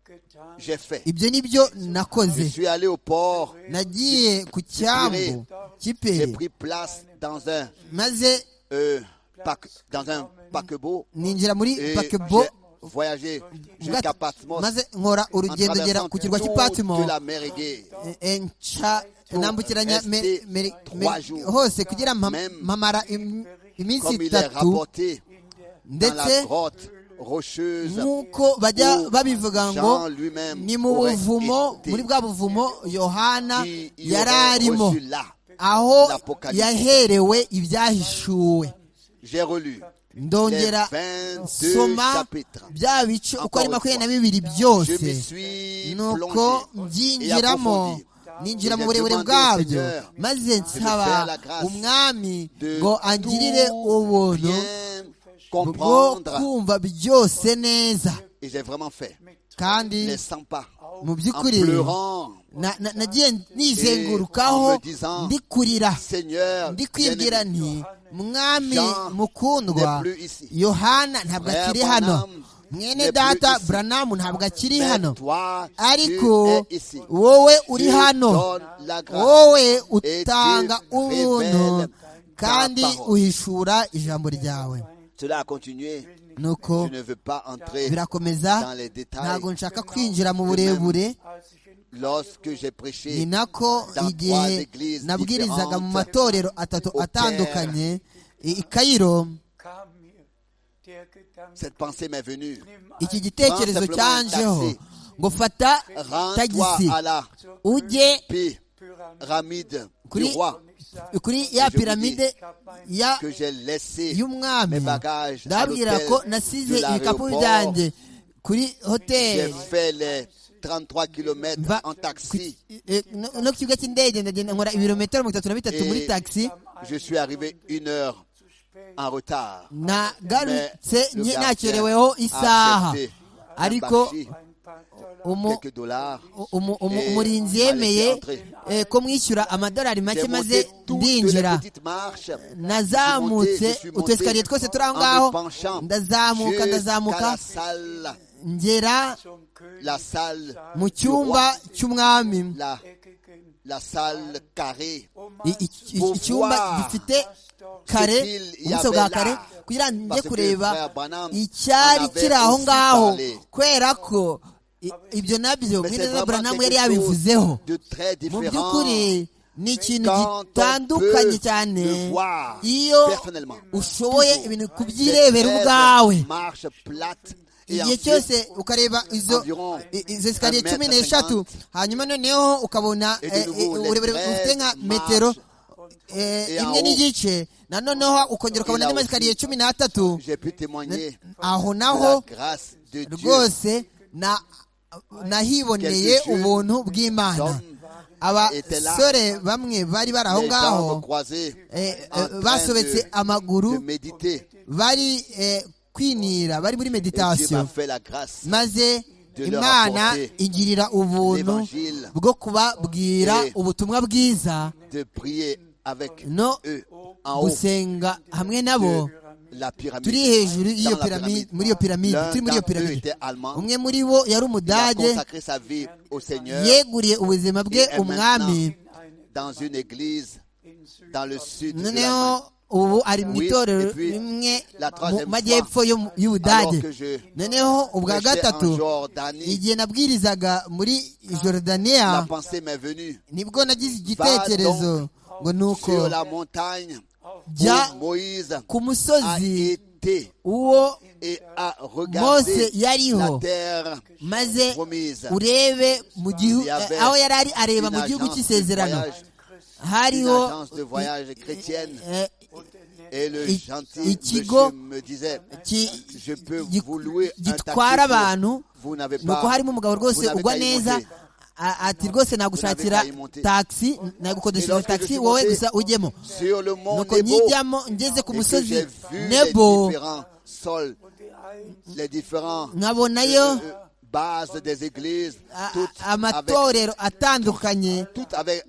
S4: getan
S1: j'ai fait.
S2: ibyo ni byo
S1: Je
S2: nakoze
S1: suis allé au port,
S2: nagiye ku cyambu
S1: j'ai
S2: kiperi
S1: pris place dans un,
S2: maze
S1: euh, paque- dans un paquebot
S2: ninjira muri
S1: et
S2: bakebo
S1: j'ai voyagé jusqu'à Patmos
S2: maze nkora
S1: en
S2: urugendo ngera
S1: traversant
S2: ku kirwa cy'i
S1: toute
S2: patimo
S1: la mer Égée.
S2: Eh, eh, nca
S1: Pour
S2: nambukiranya me-
S1: rester
S2: me- me-
S1: trois jours.
S2: hose kugira mpa-
S1: Même
S2: mpamara im- iminsi
S1: Comme il est
S2: itatu
S1: rapporté dans la
S2: ndetse
S1: grotte rocheuse
S2: nk'uko bajya
S1: où
S2: babivuga
S1: Jean
S2: ngo
S1: lui-même
S2: ni mu
S1: aurait
S2: buvumo
S1: été
S2: muri bwa buvumo yohana
S1: qui y
S2: yari
S1: aurait
S2: arimo
S1: reçu là.
S2: aho
S1: l'Apocalypse.
S2: yaherewe ibyahishuwe
S1: J'ai relu
S2: ndongera
S1: les 22
S2: soma
S1: chapitres.
S2: bya bice uko ari
S1: Encore
S2: makumyabiri na
S1: une
S2: bibiri
S1: Je me
S2: byose
S1: suis
S2: nuko
S1: plongé et
S2: mbyinjiramo
S1: approfondi.
S2: ninjira mu
S1: J'ai
S2: burebure
S1: demandé au
S2: bwabyo
S1: Seigneur
S2: maze nsaba umwami
S1: De
S2: ngo angirire
S1: tout
S2: ubuntu
S1: bien
S2: bwo
S1: comprendre,
S2: kumva byose neza
S1: et j'ai vraiment fait les
S2: kandi
S1: 100 pas
S2: mu
S1: en
S2: by'ukuri
S1: pleurant.
S2: na- na- nagiye nizengurukaho ndikurira
S1: Seigneur,
S2: ndi kwibwira
S1: bien-aimé,
S2: nti mwami mukundwa
S1: n'est plus ici.
S2: yohana ntabwo akiri
S1: Frère
S2: hano
S1: Branham
S2: mwene data buranamu ntabwo akiri hano
S1: toi,
S2: ariko
S1: tu es ici.
S2: wowe uri
S1: Tu
S2: hano
S1: donnes la grâce.
S2: wowe utanga
S1: tu
S2: ubuntu
S1: révèles ta
S2: kandi
S1: parole.
S2: uhishura ijambo ryawe
S1: Cela a continué.
S2: nuko
S1: Je ne veux pas entrer dans
S2: birakomeza
S1: les détails.
S2: ntabwo nshaka kwinjira mu burebure
S4: als ich in
S1: Lorsque
S2: ni
S1: j'ai prêché
S2: nako
S1: dans trois
S2: igihe
S1: églises
S2: nabwirizaga mu
S1: différentes,
S2: matorero atatu
S1: au Caire.
S2: atandukanye i i Cairo
S4: kam mir der Gedanke,
S1: cette pensée m'est venue.
S4: nimm
S2: iki
S4: ein
S2: gitekerezo
S1: Simplement
S2: cyanjeho
S1: taxi.
S2: ngo fata
S1: Rends-toi
S2: tagisi
S1: à la
S4: zur
S2: ujye
S4: Pyramide.
S1: pyramide du
S2: Kuri-
S1: roi
S4: Ich sage,
S2: kuri ya
S1: Je vous dis
S2: piramide ya
S1: que j'ai laissé
S2: y'umwami
S1: mes bagages à
S2: ndababwira
S1: l'hôtel
S2: ko nasize
S1: de
S2: ibikapu
S1: l'aéroport.
S2: byanjye kuri
S1: J'ai
S2: hoteli
S1: fait les 33 km
S2: Mba-
S1: en taxi.
S2: Eh, no no ku kibuga cy'indege ndagenda nkora ibirometero mirongo itatu na bitatu muri
S1: Eh,
S2: taxi
S1: Je suis arrivé une heure
S4: zu spät,
S1: en retard.
S2: nagarutse
S1: Mais le
S2: nke-
S1: gardien
S2: nakereweho isaha
S1: accepté
S2: ariko
S1: un bachet,
S4: ein paar Dollar
S2: umu-
S1: quelques dollars.
S2: umu- umu-
S1: Eh,
S2: umurinzi
S1: m'a
S2: yemeye
S1: laissé entrer.
S2: eh, ko mwishyura amadolari
S1: J'ai
S2: make maze
S1: monté toutes les
S2: ndinjira
S1: petites marches. Je
S2: nazamutse
S1: suis monté,
S2: utu esikariye twose turi aho ngaho
S1: en me penchant
S2: ndazamuka
S1: jusqu'à la
S2: ndazamuka
S1: salle,
S2: ngera
S4: zum König
S1: la salle,
S2: mu cyumba cy'umwami
S1: la,
S4: gegeben.
S1: la salle carrée.
S4: Um
S2: I- i- i- icyumba gifite kare ubuso bwa kare kugira ngo njye kureba icyari kiri aho ngaho kubera ko i- ibyo nabyo
S1: Mais c'est
S2: mwene na
S1: vraiment
S2: buranamu yari
S1: quelque
S2: yabivuzeho
S1: chose de très
S2: mu
S1: différent.
S2: by'ukuri ni ikintu
S1: Quand on
S2: gitandukanye
S1: peut
S2: cyane
S1: le voir
S2: iyo
S1: personnellement.
S2: ushoboye ibintu
S1: Cette
S2: kubyirebera
S1: rêve
S2: ubwawe
S1: marche plate et
S2: igihe
S1: ensuite,
S2: cyose ukareba izo
S1: environ
S2: i- izo esikariye
S1: 1m50.
S2: cumi n'eshatu hanyuma noneho ukabona
S1: Et de
S2: eh, eh,
S1: nouveau, les
S2: uburebure
S1: treize
S2: bufite nka
S1: marches.
S2: metero eh,
S1: Et en
S2: imwe
S1: haut.
S2: n'igice nanoneho ukongera ukabona
S1: Et là
S2: andi masikariye
S1: aussi.
S2: cumi n'atatu
S1: j'ai pu témoigner
S2: aho
S1: de
S2: naho
S1: la grâce de Dieu.
S2: rwose na- nahiboneye
S1: Quelque chose.
S2: ubuntu bw'imana
S1: Hommes étaient là.
S2: abasore bamwe bari bari aho
S1: Les
S2: ngaho
S1: jambes croisées,
S2: eh, eh,
S1: en train
S2: basobetse
S1: de-
S2: amaguru
S1: de méditer.
S2: bari eh, kwinira bari muri
S1: Et Dieu
S2: meditasiyo
S1: m'a fait la grâce
S2: maze
S1: De leur
S2: imana
S1: apporter
S2: igirira ubuntu
S1: l'évangile
S2: bwo kubabwira
S1: et
S2: ubutumwa bwiza
S1: de prier avec
S2: no
S1: eux en haut
S2: gusenga hamwe nabo
S1: de la
S2: turi
S1: pyramide.
S2: hejuru y'iyo
S1: Dans la
S2: piramide
S1: pyramide.
S2: muri iyo piramide
S1: L'un
S2: turi muri iyo
S1: d'entre eux
S2: piramide
S1: était allemand.
S2: umwe muri bo yari
S1: Il a
S2: umudage
S1: consacré sa vie au Seigneur
S2: yeguriye ubuzima bwe
S1: Et est
S2: umwami
S4: in eine
S1: dans une église
S4: in Süd-
S1: dans le sud de
S2: noneho
S1: l'Allemagne.
S2: ubu ari mu
S1: Oui,
S2: itorero
S1: et puis,
S2: rimwe
S1: la
S2: mu
S1: troisième
S2: majyepfo
S1: fois,
S2: yo- y'ubudage
S1: alors que je
S2: noneho ubwa
S1: prêchais
S2: gatatu
S1: en Jordanie,
S2: igihe nabwirizaga muri jorodaniya
S1: la pensée m'est venue
S2: nibwo nagize igitekerezo ngo ni uko
S1: sur la montagne
S2: jya
S1: où Moïse
S2: ku
S1: a
S2: musozi
S1: été
S2: uwo
S1: et a regardé
S2: mose yariho
S1: la terre
S2: maze
S1: promise.
S2: urebe mu gihu-
S1: Il y avait
S2: aho yari ari areba
S1: une
S2: mu gihugu
S1: agence de
S2: cy'isezerano
S1: voyage, Une
S2: hariho
S1: agence de voyage chrétienne
S2: eh,
S1: et le
S2: I-
S1: gentil
S2: Ikigo
S1: monsieur me disait
S2: ki-
S1: je peux
S2: gi-
S1: vous louer un taxi
S2: gitwara
S1: pour-
S2: abantu
S1: vous n'avez
S2: ni uko
S1: pas
S2: harimo umugabo
S1: vous
S2: rwose
S1: n'avez
S2: ugwa
S1: qu'à y
S2: neza
S1: monter.
S2: a- ati rwose nagushakira
S1: Vous n'avez qu'à y monter.
S2: taxi nagukodesha
S1: lorsque je
S2: taxi
S1: suis
S2: wowe
S1: monté
S2: gusa ujyemo
S1: sur le mont
S2: nuko
S1: Nebo
S2: nkijyamo ngeze ku
S1: et que
S2: musozi
S1: j'ai vu les
S2: nebo
S1: différents sols,
S4: die eins
S1: les différents
S2: nkabonayo
S1: euh, bases des églises,
S2: a-
S1: toutes
S2: a-
S1: avec,
S2: amatorero atandukanye
S1: toutes avec,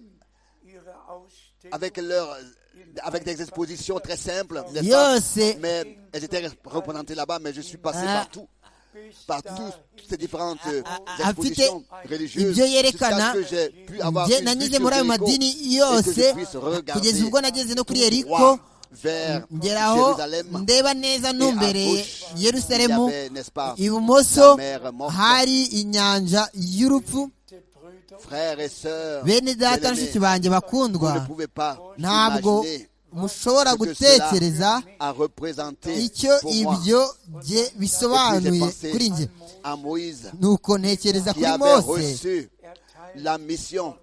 S4: ihre Ausstellung
S1: avec leur avec des expositions très simples, n'est-ce pas
S2: yose
S1: Mais elles étaient représentées là-bas, mais je suis passé
S2: Ah.
S1: partout, par tous toutes ces différentes euh,
S2: Ah, ah, ah,
S1: expositions
S2: afite
S1: religieuses,
S2: ibyo yerekana
S1: jusqu'à ce que j'ai pu avoir
S2: njye
S1: une
S2: nanyuze
S1: vue
S2: muri
S1: sur
S2: ayo
S1: Jéricho
S2: madini
S1: et que je
S2: yose
S1: puisse regarder
S2: kugeza ubwo nageze no kuri
S1: tout
S2: yeriko
S1: droit vers
S2: ngeraho
S1: Jérusalem.
S2: ndeba neza numbereye yerusalemu
S1: il y avait, n'est-ce pas,
S2: ibumoso
S1: la mer morte.
S2: hari inyanja y'urupfu
S4: der Brüder
S1: Frères et sœurs,
S2: bene data
S1: bien-aimés,
S2: nshiki banjye
S1: vous ne
S2: bakundwa
S1: pouvez pas
S2: ntabwo
S1: imaginer
S2: mushobora
S1: ce que
S2: gutekereza
S1: cela a représenté
S2: icyo
S1: pour moi.
S2: ibyo bye
S1: Et
S2: bisobanuye
S1: puis j'ai pensé
S2: kuri njye
S1: à Moïse
S2: nuko ntekereza
S1: qui
S2: kuri
S1: avait
S2: mose
S1: reçu la mission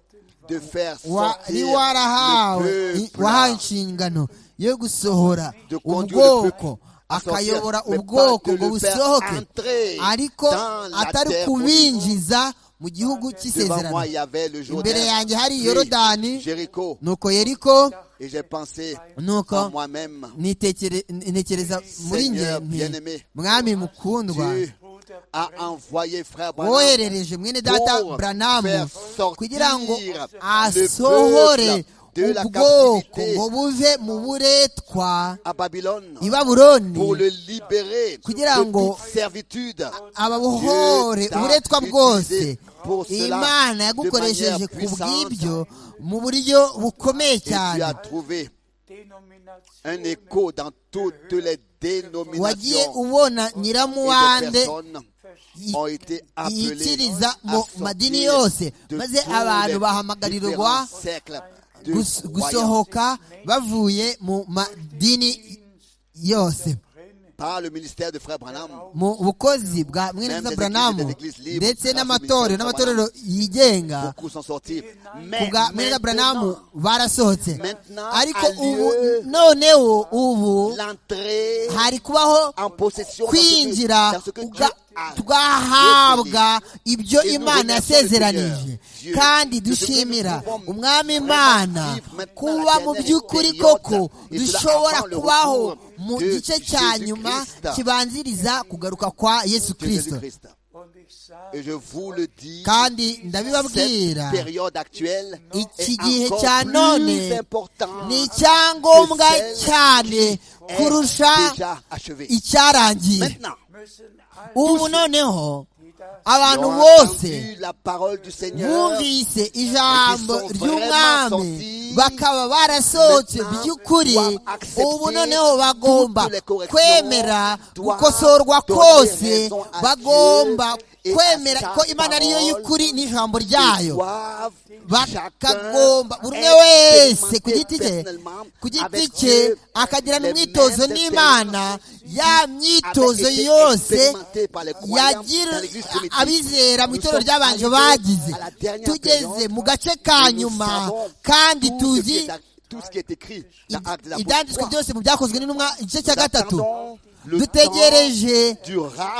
S1: de faire
S2: wari
S1: sortir
S2: warahawe
S1: le peuple
S2: wahawe inshingano yo gusohora
S1: de conduire le
S2: ubwoko
S1: peuple à sortir,
S2: akayobora
S1: mais pas
S2: ubwoko
S1: de
S2: ngo
S1: le faire
S2: busohoke
S1: entrer
S2: ariko
S1: dans la
S2: atari
S1: terre
S2: kubinjiza mu gihugu
S1: devant
S2: cy'isezerano
S1: moi il y avait le
S2: imbere
S1: Jourdain,
S2: yanjye hari
S1: puis
S2: yorodani
S1: Jéricho
S2: nuko yeriko
S1: et j'ai pensé à
S2: nuko
S1: moi-même
S2: nitekere- ntekereza muri njye
S1: Seigneur
S2: nti,
S1: bien-aimé,
S2: mwami mukundwa
S1: Dieu
S4: Bruder
S1: a envoyé frère Branham
S2: woherereje mwene data
S1: pour
S2: buranamu
S1: faire sortir
S2: kugira ngo
S1: le
S2: asohore
S1: peuple de la
S2: ubwoko
S1: captivité
S2: ngo buve mu buretwa
S1: à Babylone
S2: i babuloni
S1: pour le libérer
S2: Kugira
S1: de
S2: ngo
S1: toute servitude.
S2: ababohore
S1: Dieu t'a
S2: uburetwa bwose
S1: utilisé pour cela
S2: imana
S1: de
S2: yagukoresheje
S1: manière
S2: ku
S1: puissante.
S2: bw'ibyo mu buryo bukomeye
S1: Et tu
S2: cyane
S1: as trouvé un
S4: Denominationen
S1: écho dans toutes les
S2: wagiye
S1: dénominations
S2: ubona
S1: et des
S2: nyiramuwande
S1: personnes ont été appelées
S2: yikiriza mu
S1: à
S2: madini
S1: sortir
S2: yose
S1: de
S2: maze
S1: tous
S2: abantu
S1: les
S2: bahamagarirwa
S1: différents cercles de
S2: gus-
S1: croyance.
S2: gusohoka bavuye mu madini yose
S1: par le ministère de Frère Branham.
S2: mu bukozi bwa mweneza
S1: Même
S2: branamu
S1: des églises libres,
S2: ndetse
S1: grâce au
S2: n'amatorero
S1: ministère
S2: n'amatorero yigenga
S1: Beaucoup sont sortis.
S2: ku
S1: Mais
S2: bwa mweneza branamu
S1: maintenant,
S2: barasohotse
S1: Maintenant,
S2: ariko
S1: a
S2: ubu
S1: lieu
S2: noneho ubu
S1: l'entrée
S2: hari kubaho
S1: en possession dans ce que-
S2: kwinjira
S1: dans ce que Dieu
S2: uga-
S1: a.
S2: tugahabwa ibyo
S1: Et nous
S2: imana
S1: remercions le
S2: yasezeranije
S1: Seigneur,
S2: kandi
S1: Dieu, de ce que
S2: dushimira
S1: nous pouvons
S2: umwami
S1: vraiment
S2: imana
S1: vivre maintenant
S2: kuba
S1: la
S2: mu
S1: dernière
S2: by'ukuri
S1: période,
S2: koko
S1: et cela
S2: dushobora
S1: avant le
S2: kubaho
S1: retour
S2: mu
S1: de
S2: gice cya
S1: Jésus
S2: nyuma
S1: Christ.
S2: kibanziriza kugaruka kwa yesu
S1: de
S2: kirisito
S1: Jésus-Christ.
S4: Und ich sage,
S1: Et je vous le dis,
S2: kandi
S1: cette
S2: ndabibabwira
S1: période actuelle
S2: iki
S1: est
S2: gihe
S1: encore
S2: cya
S1: plus
S2: none
S1: importante
S2: ni icyangombwa
S1: que celle
S2: cyane
S1: est
S2: kurusha
S1: déjà achevée.
S2: icyarangiye
S1: Maintenant,
S4: müssen alle,
S2: ubu noneho
S4: die das
S1: qui
S2: abantu
S1: ont
S2: bose
S1: entendu la parole du Seigneur
S2: bumvise ijambo
S1: Ils sont
S2: ry'umwami
S1: vraiment sortis.
S2: bakaba barasohotse
S1: Maintenant,
S2: by'ukuri
S1: doivent accepter
S2: ubu noneho bagomba
S1: toutes les corrections,
S2: kwemera
S1: doivent
S2: gukosorwa
S1: donner
S2: kose
S1: raison à
S2: bagomba
S1: Dieu et
S2: kwemera
S1: à sa
S2: ko imana ariyo
S1: parole.
S2: y'ukuri n'ijambo
S1: Ils
S2: ryayo
S1: doivent
S2: bakagomba buri umwe wese ku giti cye ku giti cye akagirana umwitozo n'imana ya myitozo yose yagira abizera mu itorero ry'abanje bagize tugeze mu gace ka nyuma kandi tuzi ibyanditswe byose mu byakozwe n'intumwa igice cya gatatu dutegereje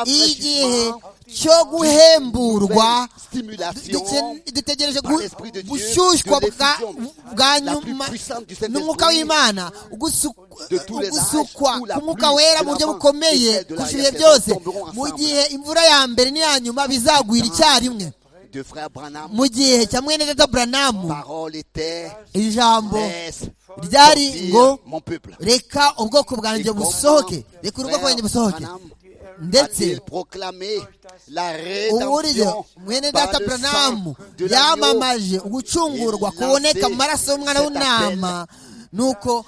S2: igihe cyo guhemburwa
S1: stimulation
S2: Duke- dutegereje
S1: par
S2: gu-
S1: l'Esprit de Dieu,
S2: gushyushywa
S1: de
S2: bwa-
S1: l'effusion,
S2: bwa
S1: la plus
S2: nyuma
S1: puissante du Saint-Esprit,
S2: n'umwuka w'imana ugusu-
S1: de tous les
S2: ugusukwa
S1: âges, où la
S2: k'umwuka
S1: pluie
S2: wera
S1: de
S2: mu buryo
S1: l'avant et
S2: bukomeye
S1: celle de
S2: kurusha
S1: l'arrière
S2: ibihe byose
S1: tomberont
S2: mu
S1: ensemble.
S2: gihe imvura ya mbere n'iya nyuma bizagwira icyarimwe
S1: de Frère Branham.
S2: mu gihe cya mwene data buranamu
S1: Parole était
S2: ijambo
S1: laisse
S2: ryari ngo
S1: sortir mon peuple.
S2: reka ubwoko bwanjye
S1: Et
S2: busohoke
S1: comment
S2: reka urugo rwanjye
S1: Frère
S2: busohoke
S1: Branham
S2: ndetse
S1: a-t-il proclamé la
S2: uburyo
S1: rédemption
S2: mwene
S1: par
S2: data
S1: le
S2: buranamu
S1: sang de l'agneau
S2: yamamaje ugucungurwa
S1: Il
S2: kuboneka mu
S1: lancé
S2: maraso y'umwana
S1: cet
S2: w'intama nuko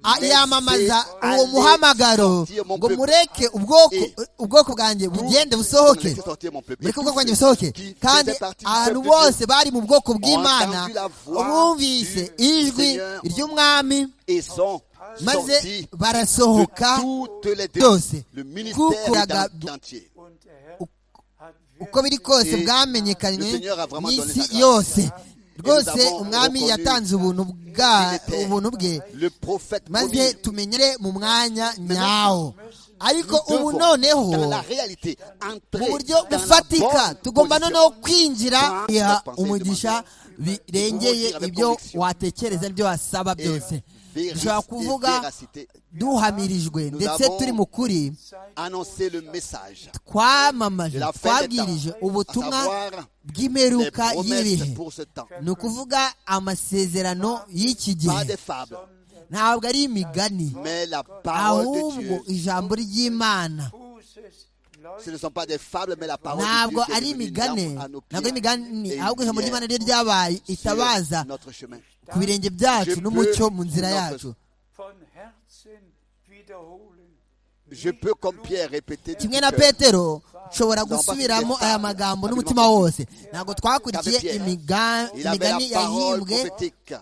S2: a-
S1: Laissez
S2: yamamaza uwo
S1: aller
S2: muhamagaro
S1: sortir mon
S2: ngo
S1: peuple.
S2: mureke ubwoko
S1: Et
S2: ubwoko bwanjye bugende busohoke
S1: Laissez sortir mon peuple.
S2: mureke
S1: Et
S2: ubwoko
S1: tous
S2: bwanjye
S1: ceux
S2: busohoke
S1: qui
S2: kandi
S1: faisaient partie du
S2: abantu
S1: peuple de
S2: bose bari mu bwoko bw'imana
S1: entendu la voix
S2: bumvise
S1: du
S2: ijwi
S1: Seigneur.
S2: ry'umwami
S1: Et sont
S2: maze
S1: sortis
S2: barasohoka
S1: de toutes les
S2: byose
S1: Le ministère
S2: kukuraga
S1: est en- entier.
S4: und der Herr hat
S2: uko biri kose
S1: Et
S2: bwamenyekanye
S1: le Seigneur a vraiment
S2: n'isi
S1: donné sa grâce.
S2: yose rwose
S1: avons
S2: umwami
S1: reconnu
S2: yatanze ubuntu bwa
S1: qu'il était
S2: ubuntu bwe
S1: Le prophète
S2: maze
S1: promis.
S2: tumenyere mu mwanya nyawo ariko
S1: Nous
S2: ubu
S1: devons,
S2: noneho
S1: dans la réalité, entrer
S2: mu buryo
S1: dans la
S2: bufatika
S1: bonne
S2: tugomba
S1: position.
S2: noneho kwinjira
S1: Dans
S2: iha
S1: la pensée
S2: umugisha birengeye
S1: Ubwira
S2: ibyo
S1: conviction.
S2: watekereza n'ibyo wasaba
S1: Et
S2: byose
S1: vérité
S2: dushobora
S1: et
S2: kuvuga
S1: véracité.
S2: duhamirijwe
S1: Nous
S2: ndetse
S1: avons-
S2: turi mu kuri
S1: Annoncer le message.
S2: twamamaje
S1: La fin des
S2: twabwirije
S1: temps.
S2: ubutumwa
S1: À savoir, Les
S2: bw'imperuka
S1: promesses
S2: y'ibihe
S1: pour ce temps.
S2: ni ukuvuga amasezerano y'iki
S1: Pas
S2: gihe
S1: des fables,
S2: ntabwo ari imigani
S1: mais la parole de
S2: ahubwo
S1: Dieu.
S2: ijambo ry'imana
S4: Fußes
S1: Ce
S4: leuchtet
S1: ne sont pas des fables, mais la parole de
S2: ntabwo
S1: Dieu. qui est
S2: ari
S1: devenue une
S2: imigani
S1: lampe à nos pieds
S2: ntabwo ari imigani
S1: et une
S2: ahubwo ijambo ry'imana
S1: lumière
S2: ryo ryabaye itabaza
S1: sur notre chemin.
S2: ku birenge byacu n'umucyo mu nzira yacu
S4: von Herzen wiederholen.
S1: Je peux, comme Pierre, répéter. de
S2: kimwe
S1: tout
S2: na
S1: cœur.
S2: petero nshobora gusubiramo aya magambo n'umutima wose ntabwo twakurikiye imiga-
S1: Il avait la
S2: imigani
S1: parole
S2: yahimbwe
S1: prophétique.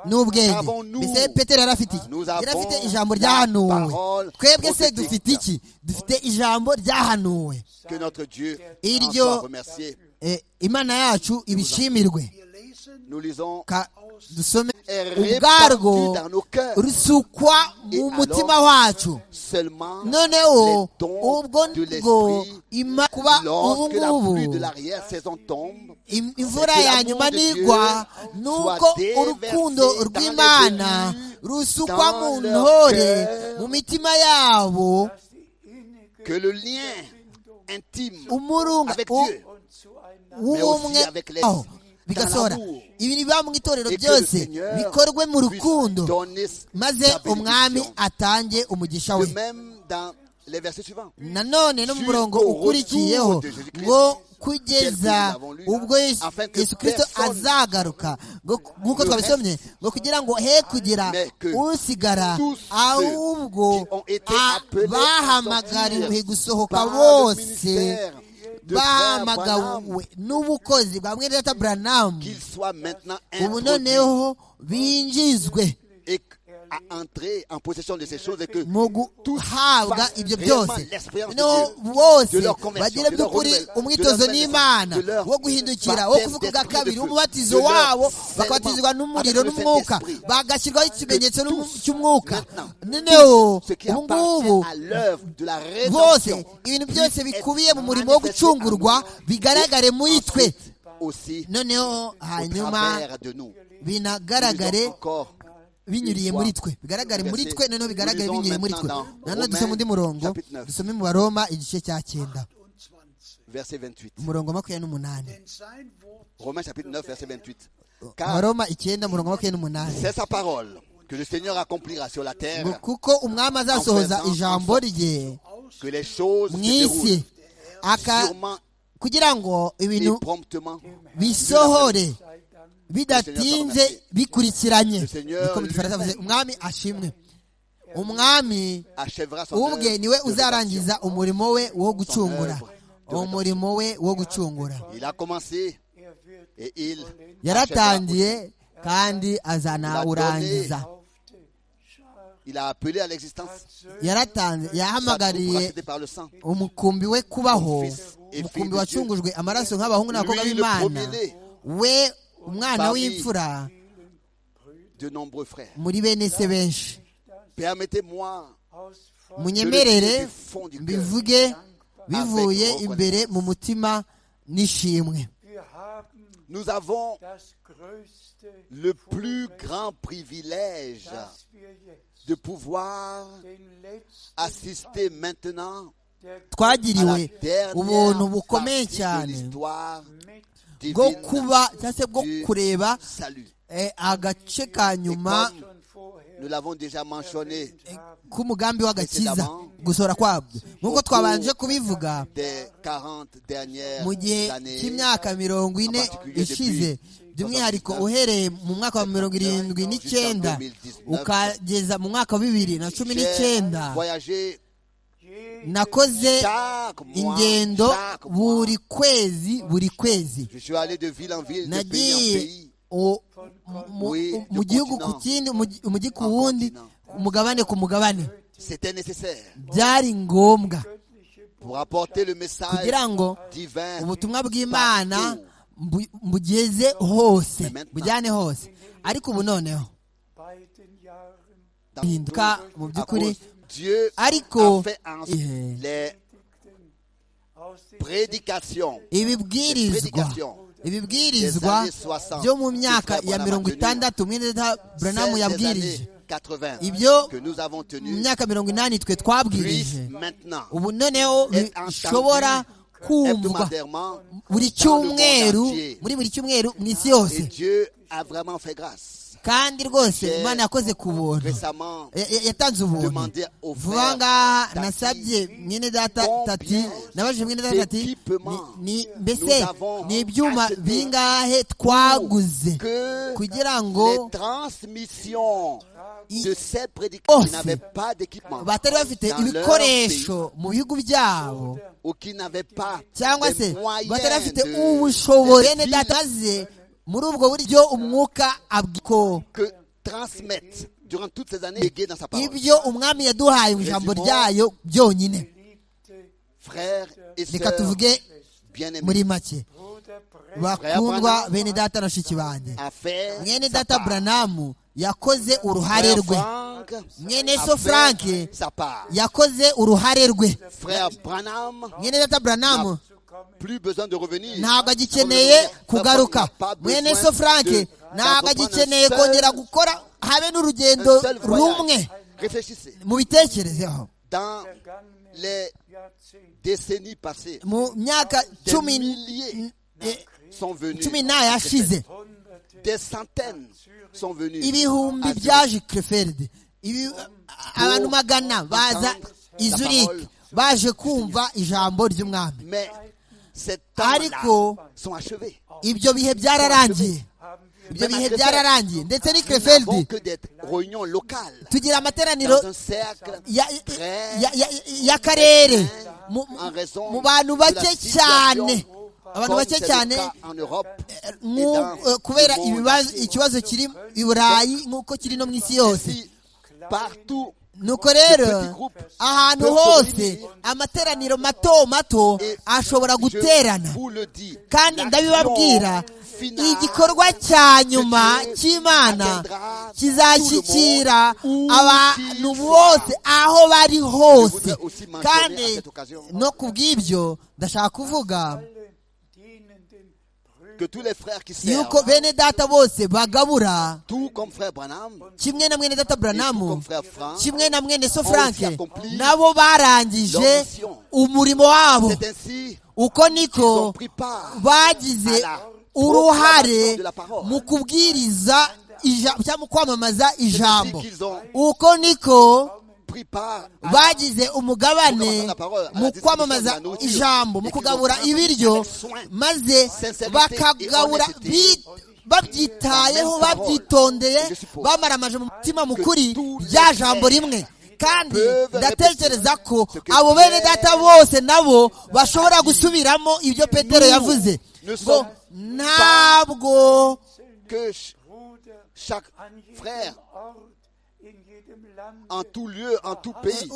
S2: n'ubwenge
S1: Avons-nous-
S2: mbese petero yari afite iki
S1: Nous
S2: yari afite
S1: avons
S2: ijambo
S1: la
S2: ryahanuwe
S1: parole
S2: twebwe se
S1: prophétique.
S2: dufite iki dufite ijambo ryahanuwe
S1: Que notre Dieu
S2: Et
S1: en
S2: Dieu-
S1: soit remercié.
S2: Eh, imana yacu ibishimirwe
S3: Wir lesen
S1: Nous lisons
S2: Ka- dusome
S1: est répandu
S2: ubwarwo
S1: dans nos cœurs.
S2: rusukwa mu
S1: alors-
S2: mutima wacu
S1: Seulement
S2: noneho
S1: les dons
S2: ubwo
S1: de
S2: ngo
S1: l'esprit
S2: ima kuba ubu
S1: lorsque la pluie de
S2: ngubu
S1: l'arrière-saison tombe.
S2: im- imvura
S1: que
S2: ya
S1: l'amour
S2: nyuma
S1: de
S2: nigwa
S1: Dieu
S2: nuko
S1: soit déversé
S2: urukundo
S1: dans
S2: rw'imana
S1: les élus,
S2: rusukwa
S1: dans
S2: mu
S1: leur
S2: ntore
S1: cœur.
S2: mu mitima yabo
S4: dass die innige
S1: Que le lien intime
S2: umurunga
S1: avec
S2: u-
S1: Dieu, mais aussi
S2: w'ubumwe
S1: avec les-
S2: aho bigasohora
S1: dans l'amour.
S2: ibintu biba mu itorero
S1: Et que le
S2: byose
S1: Seigneur
S2: bikorwe mu
S1: puisse
S2: rukundo
S1: donner
S2: maze
S1: sa bénédiction.
S2: umwami atange umugisha we
S1: De même dans les versets suivants.
S2: nanone no mu murongo
S1: Jusqu'au
S2: ukurikiyeho
S1: retour de Jésus-Christ.
S2: ngo kugeza ubwo Yesu-
S1: Afin que
S2: yesu kirisito
S1: personne-
S2: azagaruka ngo- nk'uko
S1: Le
S2: twabisomye ngo kugira ngo he kugira
S1: Mais que
S2: usigara
S1: tous ceux
S2: ahubwo
S1: qui ont été
S2: a-
S1: appelés à
S2: bahamagariwe
S1: sortir
S2: gusohoka
S1: par le
S2: bose
S1: ministère de Frère
S2: bahamagawe n'ubukozi bwa mwene data buranamu
S1: Qu'il soit maintenant
S2: ubu
S1: introduit
S2: noneho binjizwe
S1: et que- à entrer en possession de ces choses et que
S2: mu
S1: tous
S2: guhabwa
S1: fassent
S2: ibyo
S1: réellement
S2: byose
S1: l'expérience de
S2: no
S1: Dieu,
S2: bose
S1: de leur conversion,
S2: bagire
S1: de leur
S2: by'ukuri
S1: renouvellement,
S2: umwitozo
S1: de leur
S2: n'imana
S1: de leur
S2: wo guhindukira wo
S1: baptême
S2: kuvuka bwa
S1: d'esprit de
S2: kabiri
S1: feu,
S2: umubatizo
S1: de leur
S2: wabo
S1: scellement
S2: bakabatizwa n'umuriro
S1: avec le
S2: n'umwuka
S1: Saint-Esprit.
S2: bagashyirwaho ikimenyetso n'umu- cy'umwuka
S1: maintenant,
S2: noneho
S1: ce qui
S2: ubu
S1: appartient
S2: ngubu
S1: à l'œuvre de la
S2: bose
S1: rédemption
S2: ibintu byose bikubiye mu
S1: est
S2: murimo wo
S1: manifesté à
S2: gucungurwa
S1: nous
S2: bigaragare
S1: et
S2: muri twe
S1: ensuite aussi
S2: noneho
S1: au
S2: hanyuma
S1: travers de nous.
S2: binagaragare
S1: Nous lisons encore
S2: binyuriye
S1: Une
S2: muri
S1: fois.
S2: twe bigaragare muri
S1: Verset.
S2: twe noneho bigaragare
S1: Nous lisons
S2: binyuriye muri twe
S1: maintenant dans
S2: nanone
S1: Romains,
S2: dusome undi murongo
S1: chapitre neuf.
S2: dusome mu baroma igice cya
S3: 28.
S2: cyenda
S1: Verset 28.
S2: umurongo wa makumyabiri n'umunani
S3: Denn sein Wort
S1: Romains chapitre 9, verset 28. Car
S2: baroma icyenda umurongo wa makumyabiri n'umunani
S1: c'est sa parole que le Seigneur accomplira sur la terre
S2: Ngo kuko umwami azasohoza ijambo rye
S1: que les choses se
S2: mu isi
S1: déroulent
S2: aka
S1: sûrement
S2: kugira ngo
S1: et
S2: ibintu
S1: promptement.
S2: bisohore
S4: sei Dank.
S2: bidatinze bikurikiranye
S1: Seigneur
S2: niko mu gifaransa avuze umwami ashimwe umwami
S1: Achèvera son œuvre
S2: ubwe niwe
S1: de
S2: uzarangiza umurimo we wo gucungura
S1: Son œuvre de
S2: umurimo we wo gucungura
S1: rédemption. Il a commencé
S4: Er wird
S1: et il
S2: yaratangiye
S1: achèvera.
S2: kandi azanawurangiza
S4: auf die Schar
S1: Il a appelé à l'existence
S4: als Söhne
S2: yaratanze
S1: sa troupe
S2: yahamagariye
S1: rachetée par le sang.
S2: umukumbi we kubaho
S1: et
S2: umukumbi
S1: fille de
S2: wacungujwe amaraso nk'abahungu n'abakobwa
S1: Lui, le
S2: b'imana
S1: premier-né.
S2: we umwana
S1: Parmi-
S2: w'imfura
S1: De nombreux frères.
S2: muri bene se benshi
S1: Permettez-moi
S4: aus Freude
S2: munyemerere
S1: Je le dis du fond du cœur.
S2: mbivuge bivuye
S1: Avec
S2: imbere mu mutima n'ishimwe
S4: Wir haben
S1: Nous avons
S4: das größte
S1: le plus
S4: Vorrecht,
S1: grand privilège
S4: dass wir jetzt
S1: de pouvoir
S4: den letzten
S1: assister maintenant
S4: der
S1: à
S2: twagiriwe
S1: la
S2: ubuntu
S1: dernière
S2: bukomeye
S1: partie de
S2: cyane
S1: l'histoire
S4: mit
S2: bwo
S1: divine
S2: kuba cyangwa se bwo
S1: du
S2: kureba
S1: salut.
S2: eh, agace ka nyuma
S4: schon vorher
S1: Nous l'avons déjà mentionné
S4: erwähnt haben.
S2: k'umugambi w'agakiza gusohora kwabyo nk'uko twabanje kubivuga
S1: des 40 dernières
S2: mu gihe
S1: années.
S2: cy'imyaka mirongo ine ishize by'umwihariko uhereye mu mwaka wa mirongo irindwi n'icyenda ukageza mu mwaka wa bibiri na cumi
S1: J'ai
S2: n'icyenda
S1: voyagé
S4: Jeder
S2: nakoze
S1: chaque mois.
S2: ingendo
S1: chaque mois.
S2: buri kwezi buri kwezi
S1: Je suis allé de ville en ville, de pays en
S2: nagiye
S1: pays.
S2: u- mu-
S1: Oui,
S2: u- mu gihugu ku kindi umugi- umujyi ku wundi umugabane ku mugabane
S1: C'était nécessaire
S2: byari ngombwa
S4: göttliche
S1: pour apporter le message
S2: kugira ngo
S1: divin.
S2: ubutumwa bw'imana mbu- mbugeze hose bujyane hose ariko ubu noneho
S4: beiden Jahren
S1: dans
S2: bihinduka mu
S1: à
S2: by'ukuri
S1: cause- Dieu
S2: Ariko,
S1: a fait en
S2: eh,
S1: les
S4: Predigten aus den
S1: prédications
S2: ibibwirizwa ibibwirizwa byo mu myaka ya mirongo itandatu mwene data buranamu
S1: celles des
S2: yabwirije
S1: années 80
S2: Ibyo-
S1: que nous avons
S2: mu
S1: tenues
S2: myaka mirongo inani twe
S1: puissent
S2: twabwirije
S1: maintenant
S2: ubu noneho bishobora kumvwa
S1: hebdomadairement
S2: buri cyumweru muri buri cyumweru mu isi yose
S1: et Dieu a vraiment fait grâce.
S2: kandi rwose imana yakoze ku buntu
S1: Récemment,
S2: Ya- ya- yatanze ubuntu
S1: demandé au
S2: vuba
S1: frère
S2: ngaha
S1: Tati,
S2: nasabye mwene data tati nabajije mwene data tati ni- ni- mbese ni ibyuma bingahe twaguze
S1: que
S2: kugira ngo
S1: les transmissions
S2: i-
S1: de ces prédicateurs
S2: Hose.
S1: qui n'avaient pas d'équipement
S2: batari bafite
S1: dans leur
S2: ibikoresho mu bihugu byabo
S1: pays, ou qui n'avaient pas
S2: cyangwa se
S1: les moyens
S2: batari bafite
S1: de-
S2: ubushobozi
S1: de-
S2: bene data maze muri ubwo buryo umwuka abwiko
S1: que transmettent durant toutes ces années léguées dans sa parole.
S2: ibyo umwami yaduhaye mu ijambo ryayo byonyine
S4: geliebte
S1: Frères et
S2: reka
S1: sœurs
S2: tuvuge muri
S1: bien-aimés,
S2: make
S4: Bruder Brecht
S2: bakundwa bene data na shiki banjye
S1: à faire
S2: mwene
S1: sa
S2: data
S1: part.
S2: buranamu yakoze uruhare
S1: Frère
S2: rwe
S1: Franck
S2: mwene
S1: a
S2: so
S1: fait
S2: frank
S1: sa part.
S2: yakoze uruhare rwe
S1: Frère Branham
S2: mwene data buranamu
S4: zu kommen,
S1: plus besoin de revenir.
S2: ntabwo agikeneye kugaruka mwene so frank ntabwo agikeneye kongera gukora habe n'urugendo rumwe
S1: Réfléchissez.
S2: mu bitekerezeho
S1: Dans
S4: vergangene
S1: les
S4: Jahrzehnte
S1: décennies passées,
S2: mu myaka
S1: Des
S2: cumi
S1: milliers.
S2: eh,
S1: sont venus.
S2: cumi n'ayashize
S1: Des centaines sont venus.
S2: ibihumbi
S1: à Zurich
S2: byaje krefeld Ibi- abantu magana baza i Zurich baje kumva ijambo ry'umwami
S1: Mais ces
S2: ariko
S1: temps-là sont achevés.
S2: ibyo bihe byararangiye
S4: haben wir
S2: ibyo bihe byararangiye ndetse ni krefeld
S1: Avant que des réunions locales
S2: tugira amateraniro
S1: dans un cercle
S2: ya-
S1: très
S2: ya- ya- y'akarere mu-
S1: en raison
S2: mu bantu bake
S1: de la
S2: cyane
S1: situation
S2: abantu
S1: comme
S2: bake
S1: c'est le
S2: cyane
S1: cas en Europe
S2: nku- eh, kubera ibibazo- ikibazo kiri i burayi nk'uko kiri no mu isi yose
S1: si partout
S2: nuko rero ahantu hose amateraniro mato mato ashobora guterana
S1: je vous le dis
S2: kandi ndabibabwira igikorwa cya nyuma cy'imana kizashyikira abantu bose aho bari hose kandi no ku bw'ibyo ndashaka kuvuga
S4: alle dienen den Brüdern
S1: que tous les frères qui
S2: yuko
S1: servent
S2: bene data bose bagabura
S1: tout comme frère Branham
S2: kimwe na mwene data buranamu
S1: tout comme frère Frank
S2: kimwe na mwene so
S1: ont
S2: frank
S1: aussi accompli
S2: nabo barangije
S1: leur mission.
S2: umurimo wabo
S1: c'est ainsi
S2: uko
S1: qu'ils ont
S2: niko
S1: pris part
S2: bagize
S1: à la proclamation
S2: uruhare
S1: de la parole.
S2: mu kubwiriza ija- cyangwa mu kwamamaza ijambo
S1: qu'ils ont
S2: uko niko
S1: pris part à
S2: bagize
S1: Proclamation de
S2: umugabane
S1: la parole, à la
S2: mu
S1: distribution de
S2: kwamamaza
S1: la nourriture.
S2: ijambo mu
S1: Et qu'ils
S2: kugabura
S1: ont
S2: ibiryo
S1: avec soin,
S2: maze
S1: sincérité
S2: bakagabura
S1: et honnêteté.
S2: bi- babyitayeho
S1: La même parole.
S2: babyitondeye
S1: Je suppose
S2: bamara amaje mu mutima mu kuri
S1: tous les
S2: rya jambo
S1: frères
S2: rimwe kandi
S1: peuvent
S2: ndatekereza
S1: répéter
S2: ko
S1: ce que
S2: abo
S1: Pierre
S2: bene data bose nabo bashobora gusubiramo ibyo petero yavuze
S1: ne
S2: ngo
S1: sommes
S2: ntabwo
S1: que ch-
S4: Bruder
S1: chaque
S4: an jedem
S1: frère
S4: Ort, in jedem Lande,
S1: en tout lieu, en tout pays,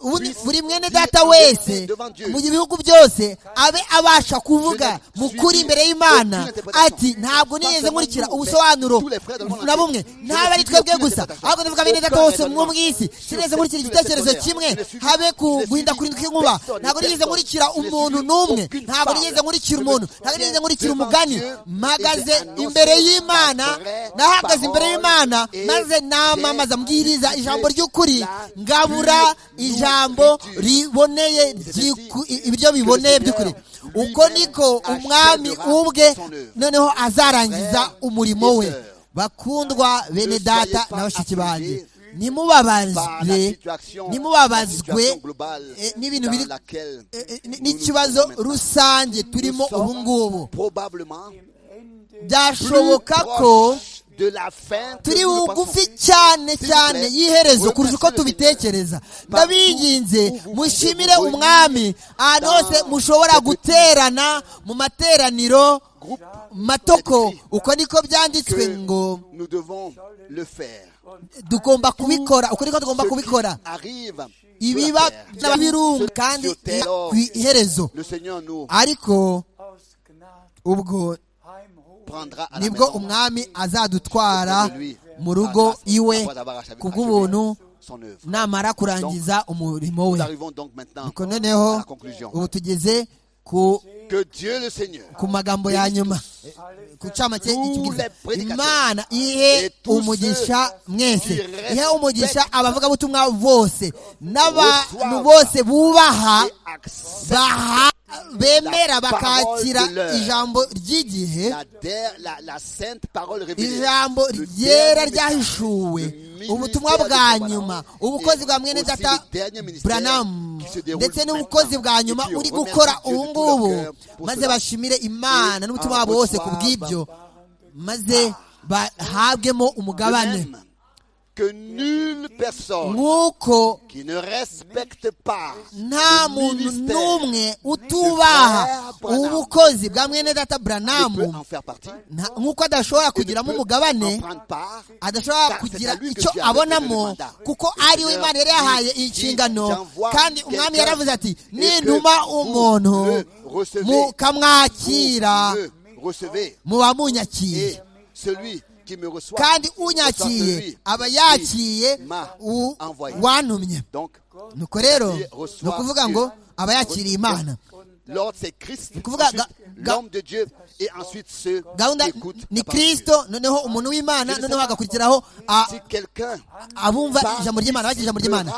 S2: buri buri mwene
S1: Dieu
S2: data
S1: est
S2: wese
S1: devant Dieu.
S2: mu bihugu byose abe abasha kuvuga
S1: Je ne
S2: mu kuri
S1: suis
S2: imbere y'imana
S1: aucune interprétation.
S2: ati ntabwo
S1: Pas
S2: nigeze
S1: seulement
S2: nkurikira
S1: nous, mais
S2: ubusobanuro
S1: tous les frères de monde
S2: na bumwe
S1: entier. Je ne
S2: ntabwo ari
S1: suis
S2: twebwe
S1: aucune
S2: gusa
S1: interprétation.
S2: ahubwo ndavuga bene data
S1: Aucun
S2: wose mwo mu
S1: raisonnement.
S2: isi sinigeze
S1: Sur cette-
S2: nkurikira
S1: sur cette
S2: igitekerezo
S1: terre.
S2: kimwe
S1: Je ne suis-
S2: habe
S1: je ne suis
S2: guhinda kuri nk'inkuba
S1: personne,
S2: ntabwo nigeze
S1: personne.
S2: nkurikira
S1: Je ne suis
S2: umuntu n'umwe
S1: aucune
S2: ntabwo
S1: femme.
S2: nigeze nkurikira
S1: Je me
S2: umuntu ntabwo
S1: tiens
S2: nigeze nkurikira
S1: devant
S2: umugani
S1: Dieu et
S2: mpagaze
S1: j'ai annoncé
S2: imbere y'imana
S1: la vraie
S2: nahagaze imbere
S1: parole
S2: y'imana
S1: et
S2: maze
S1: j'ai
S2: namamaza mbwiriza ijambo ry'ukuri
S1: la
S2: ngabura
S1: pure
S2: ijambo
S1: nourriture.
S2: riboneye ry'iku- i- ibiryo biboneye by'ukuri uko niko umwami ubwe noneho azarangiza umurimo we bakundwa bene data na bashiki banjye
S1: par
S2: nimubabazwe
S1: la situation, la
S2: nimubabazwe
S1: situation globale
S2: eh, n'ibintu biri
S1: dans laquelle
S2: eh, eh, n-
S1: nous nous
S2: n'ikibazo
S1: trouvons maintenant.
S2: rusange turimo
S1: Nous sommes
S2: ubu ngubu
S1: probablement
S4: dem Ende
S2: byashoboka
S1: plus
S2: ko
S1: proches de la fin que
S2: turi
S1: nous ne
S2: bugufi
S1: pensons.
S2: cyane
S1: S'il vous
S2: cyane
S1: plaît,
S2: y'iherezo kurusha uko
S1: remerciez le
S2: tubitekereza ndabinginze mushimire
S1: vous- vous-
S2: umwami ahantu
S1: dans-
S2: hose mushobora guterana mu materaniro
S1: Groupe
S2: matoko
S1: Écrit.
S2: uko niko byanditswe
S1: que
S2: ngo
S1: nous devons le faire.
S2: tugomba kubikora uko niko tugomba
S1: Ce qui
S2: kubikora
S1: Arrive sur
S2: ibiba
S1: la terre.
S2: n'abirunga
S1: Ce-
S2: kandi
S1: sur terre,
S2: ku iherezo
S1: Le Seigneur nous
S2: ariko
S4: aus Gnade
S2: ubwo
S4: heimholen.
S1: prendra à la
S2: nibwo
S1: maison.
S2: umwami azadutwara
S1: Auprès de lui,
S2: mu rugo
S1: grâce,
S2: iwe
S1: après avoir achevé-
S2: kubw'ubuntu
S1: achevé son œuvre.
S2: namara kurangiza umurimo we
S1: Nous arrivons donc maintenant
S2: Nuko noneho
S1: à la conclusion.
S2: ubu tugeze ku,
S1: Que Dieu le Seigneur
S2: ku magambo ya nyuma ku cyamake
S1: Tous les prédicateurs.
S2: imana ihe
S1: Et tous
S2: umugisha
S1: ceux
S2: mwese
S1: qui respectent
S2: ihe umugisha abavugabutumwa bose n'abantu
S1: reçoivent
S2: bose bubaha
S1: et accepte
S2: baha bemera
S1: la parole
S2: bakakira
S1: de leur.
S2: ijambo ry'igihe
S1: la, der- la- la sainte parole révélée.
S2: ijambo
S1: Le
S2: ryera
S1: dernier message,
S2: ryahishuwe
S1: le ministère
S2: ubutumwa
S1: de
S2: bwa
S1: Branham,
S2: nyuma
S1: et
S2: ubukozi bwa mwene
S1: aussi
S2: data
S1: le dernier ministère
S2: buranamu
S1: qui se déroule
S2: ndetse
S1: maintenant.
S2: n'ubukozi bwa nyuma
S1: Et puis on
S2: uri
S1: remercie
S2: gukora
S1: Dieu de
S2: ubu
S1: tout leur
S2: ngubu
S1: cœur pour
S2: maze
S1: cela.
S2: bashimire imana
S1: Et
S2: n'umutima
S1: en
S2: wabo wose ku
S1: reçoivent
S2: bw'ibyo maze bahabwemo
S1: De
S2: umugabane
S1: même que nulle personne
S2: nk'uko
S1: qui ne respecte pas
S2: nta
S1: le
S2: muntu
S1: ministère
S2: n'umwe utubaha
S1: Branham.
S2: ubukozi bwa mwene data
S1: ne peut
S2: buranamu
S1: en faire partie. et
S2: nta- nk'uko adashobora
S1: ne
S2: kugiramo
S1: peut
S2: umugabane
S1: en prendre part.
S2: adashobora
S1: Car c'est
S2: kugira
S1: à lui que
S2: icyo
S1: Dieu avait donné
S2: abonamo
S1: le mandat.
S2: kuko
S1: Le
S2: ari we
S1: Seigneur
S2: imana yari yahaye
S1: dit,
S2: inshingano
S1: j'envoie
S2: kandi umwami
S1: quelqu'un
S2: yaravuze ati
S1: et que
S2: nintuma
S1: vous
S2: umuntu
S1: le recevez,
S2: mukamwakira
S1: vous le recevez.
S2: muba
S1: Et
S2: munyakiye
S1: celui qui me reçoit,
S2: kandi
S1: reçoit celui
S2: unyakiye aba
S1: qui
S2: yakiye
S1: m'a
S2: u-
S1: envoyé.
S2: wantumye
S1: Donc,
S2: nuko rero
S1: Dieu reçoit
S2: ni ukuvuga ngo aba yakiriye imana
S1: l'ordre c'est Christ,
S2: Kuvuga
S1: ensuite,
S2: ga-
S1: l'homme de Dieu, et ensuite ceux qui
S2: gahunda
S1: écoutent.
S2: ni
S1: la parole de Dieu.
S2: kirisito noneho umuntu w'imana noneho hagakurikiraho a-
S1: Si quelqu'un
S2: abumva ijambo ry'imana bagira ijambo ry'imana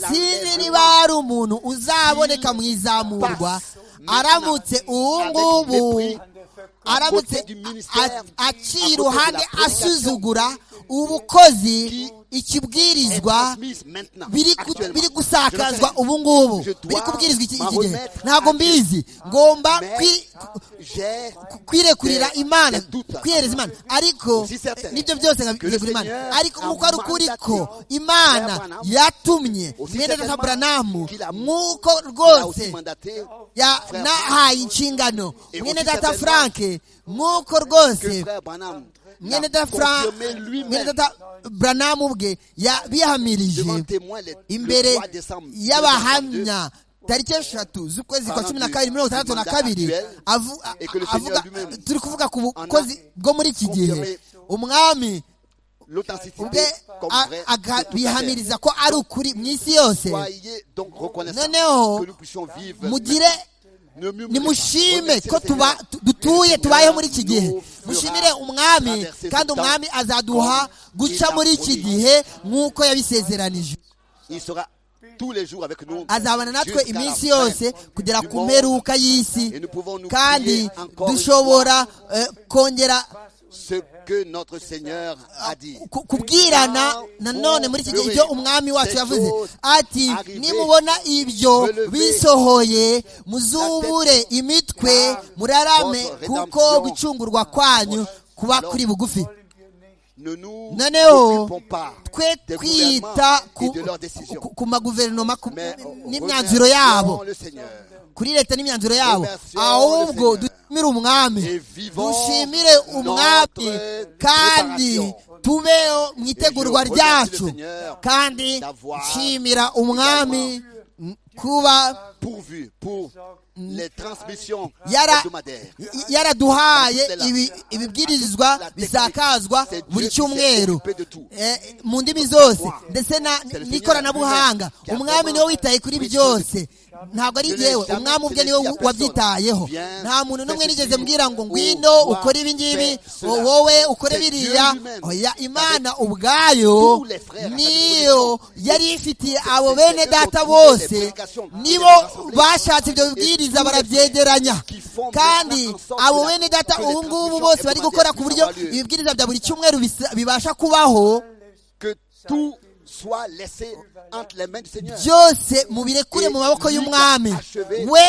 S2: sinzi niba hari umuntu uzaboneka mu izamurwa aramutse ubu ngubu
S4: an der Verkündigung
S2: aramutse
S1: côté du
S2: a-
S1: ministère,
S2: a- aciye iruhande
S1: à côté de la
S2: asuzugura ubukozi ikibwirizwa
S1: transmise maintenant.
S2: biri ku-
S1: actuellement.
S2: biri
S1: Je
S2: gusakazwa
S1: le fais.
S2: ubu ngubu
S1: Je dois
S2: biri kubwirizwa iki
S1: m'en
S2: iki gihe
S1: remettre
S2: ntabwo
S1: à Dieu.
S2: mbizi ngomba
S1: Mais
S2: kwi-
S1: j'ai
S2: kwirekurira
S1: des-
S2: imana
S1: des doutes.
S2: kwiyereza imana ariko
S1: Si certain.
S2: nibyo byose nkabiregura
S1: Seigneur
S2: imana ariko
S1: a
S2: nk'uko ari ukuri ko
S1: mandaté Frère
S2: imana
S1: Branham,
S2: yatumye
S1: aussi
S2: mwene data
S1: certainement
S2: buranamu
S1: qu'il a-
S2: nk'uko
S1: Il a aussi
S2: rwose
S1: mandaté
S2: ya
S1: Frère
S2: nahaye inshingano
S1: Et
S2: mwene
S1: aussi
S2: data
S1: certainement
S2: franke nk'uko
S1: que
S2: rwose
S1: frère Branham
S2: mwene
S1: l'a
S2: data Fra-
S1: confirmé
S2: mwene
S1: lui-même
S2: data buranamu bwe
S1: devant
S2: yabihamirije
S1: témoin le, le
S2: imbere
S1: 3 décembre. 1932.
S2: y'abahamya tariki eshatu z'ukwezi kwa cumi na kabiri mirongo itandatu na kabiri avu- a-
S1: Et que le
S2: avuga-
S1: Seigneur lui-même
S2: turi kuvuga ku bukozi bwo muri iki gihe umwami
S1: L'authenticité
S2: ubwe
S1: comme
S2: a-
S1: vrai de toute la terre.
S2: akabihamiriza ko ari ukuri mu isi yose
S1: Soyez donc reconnaissants
S2: Noneho,
S1: que nous puissions vivre.
S2: mugire
S1: Ne murmurez pas.
S2: nimushime
S1: Remerciez
S2: ko
S1: le Seigneur.
S2: tuba tu- dutuye tubayeho muri iki
S1: Nous
S2: gihe
S1: fera
S2: mushimire umwami
S1: traverser ce
S2: kandi
S1: temps
S2: umwami azaduha guca muri iki gihe nk'uko yabisezeranije
S1: Il sera tous les jours avec nous.
S2: azabana natwe
S1: jusqu'à la
S2: iminsi
S1: fin
S2: yose kugera
S1: du
S2: ku
S1: monde.
S2: mperuka y'isi
S1: Et nous pouvons nous prier
S2: kandi
S1: encore une
S2: dushobora eh, kongera
S1: Ce que notre Seigneur a dit.
S2: ku- kubwirana nanone muri iki gihe ibyo umwami wacu yavuze ati nimubona ibyo bisohoye muzubure imitwe murarame kuko gucungurwa kwanyu kuba kuri bugufi
S1: Ne nous
S2: noneho
S1: occupons pas
S2: twe
S1: des
S2: twita
S1: gouvernements
S2: ku,
S1: et de leurs décisions.
S2: ku- ku maguverinoma ku-
S1: Mais
S2: n'imyanzuro yabo
S1: remercions le Seigneur
S2: kuri leta n'imyanzuro yabo
S1: Remercions
S2: ahubwo
S1: le Seigneur.
S2: dushimire umwami
S1: et vivons
S2: dushimire umwami
S1: notre
S2: kandi
S1: préparation.
S2: tubeho mu itegurwa
S1: Et je
S2: ryacu
S1: remercie le Seigneur
S2: kandi
S1: d'avoir
S2: nshimira umwami kuba
S1: pourvu pour les transmissions
S2: Yara-
S1: hebdomadaires.
S2: y- yaraduhaye
S1: Dans toute la-
S2: ibi- ibibwirizwa
S1: la technique.
S2: bisakazwa
S1: C'est Dieu
S2: buri
S1: qui s'est
S2: cyumweru
S1: occupé de tout.
S2: Eh, mu ndimi zose ndetse na-
S1: Seigneur
S2: n'ikoranabuhanga
S1: qui a
S2: umwami niwe
S1: vraiment
S2: witaye kuri
S1: pris
S2: byose ntabwo ari
S1: Je n'ai
S2: yewe
S1: jamais
S2: umwami ubwe
S1: fait
S2: niwe
S1: ceci à
S2: wabyitayeho
S1: personne.
S2: nta muntu n'umwe
S1: Viens, fais
S2: nigeze
S1: ceci,
S2: mbwira ngo
S1: oh,
S2: ngwino
S1: toi,
S2: ukore ibi ngibi
S1: fais
S2: oh,
S1: cela.
S2: wowe ukore
S1: C'est Dieu
S2: biriya
S1: lui-même.
S2: oya
S1: Avec
S2: imana ubwayo
S1: tous les frères à sa
S2: niyo
S1: disposition.
S2: yari ifitiye abo
S1: C'est
S2: bene
S1: Dieu qui a
S2: data
S1: trouvé les
S2: bose
S1: prédications,
S2: nibo
S1: les rassembler.
S2: bashatse ibyo
S1: Et
S2: bibwiriza
S1: tous les
S2: barabyegeranya
S1: qui font
S2: kandi
S1: maintenant en sorte
S2: abo
S1: que la-
S2: bene data
S1: que les
S2: ubu ngubu
S1: transmissions
S2: bose bari gukora ku buryo
S1: hebdomadaires puissent avoir lieu.
S2: ibibwiriza bya buri cyumweru bisa- bibasha kubaho
S1: Que tout soit laissé entre les mains du Seigneur.
S2: byose mubirekure mu maboko y'umwami we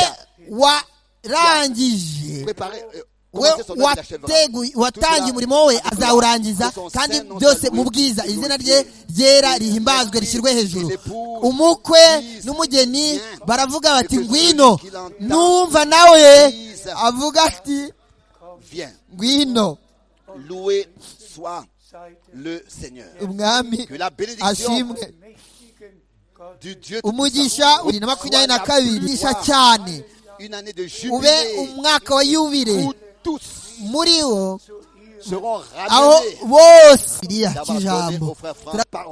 S2: warangije
S1: Préparer, euh,
S2: we
S1: commencer son œuvre, il achèvera.
S2: wateguye- watangiye umurimo we azawurangiza kandi byose mu bwiza izina rye ryera rihimbazwe rishyirwe hejuru umukwe n'umugeni baravuga bati ngwino numva nawe avuga ati
S1: Viens,
S2: ngwino
S1: loué soit le Seigneur.
S2: umwami
S1: Que la bénédiction
S2: ashimwe
S1: du Dieu
S2: umugisha uri na makumyabiri na kabiri ugisha cyane
S1: une année de
S2: ube
S1: jubilé
S2: umwaka wa yubire
S1: où tous
S2: muri wo
S1: seront
S2: aho
S1: ramenés.
S2: bose iriya cy'ijambo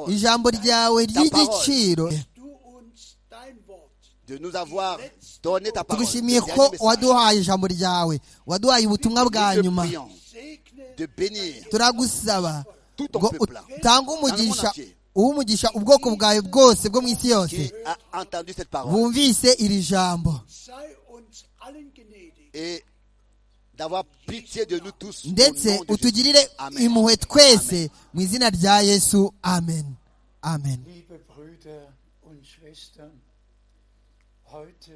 S2: ijambo ryawe ry'igiciro
S3: du uns dein Wort.
S1: De nous avoir donné ta parole.
S2: tugushimiye
S1: le
S2: ko
S1: dernier message.
S2: waduhaye ijambo ryawe waduhaye ubutumwa bwa
S1: Nous te
S2: nyuma
S1: prions
S3: Segne
S1: de bénir
S2: turagusaba
S1: tout ton
S2: ngo
S1: peuple
S2: utange umugisha uwumugisha ubwoko bwawe bwose bwo mu isi
S1: qui
S2: yose
S1: a entendu cette parole
S2: bumvise iri jambo
S3: sei uns allen gnädig.
S1: et d'avoir pitié de nous tous. au
S2: ndetse
S1: nom de Jésus.
S2: utugirire
S1: Amen.
S2: impuhwe twese mu izina rya yesu amen amen
S4: Liebe Brüder und Schwestern, heute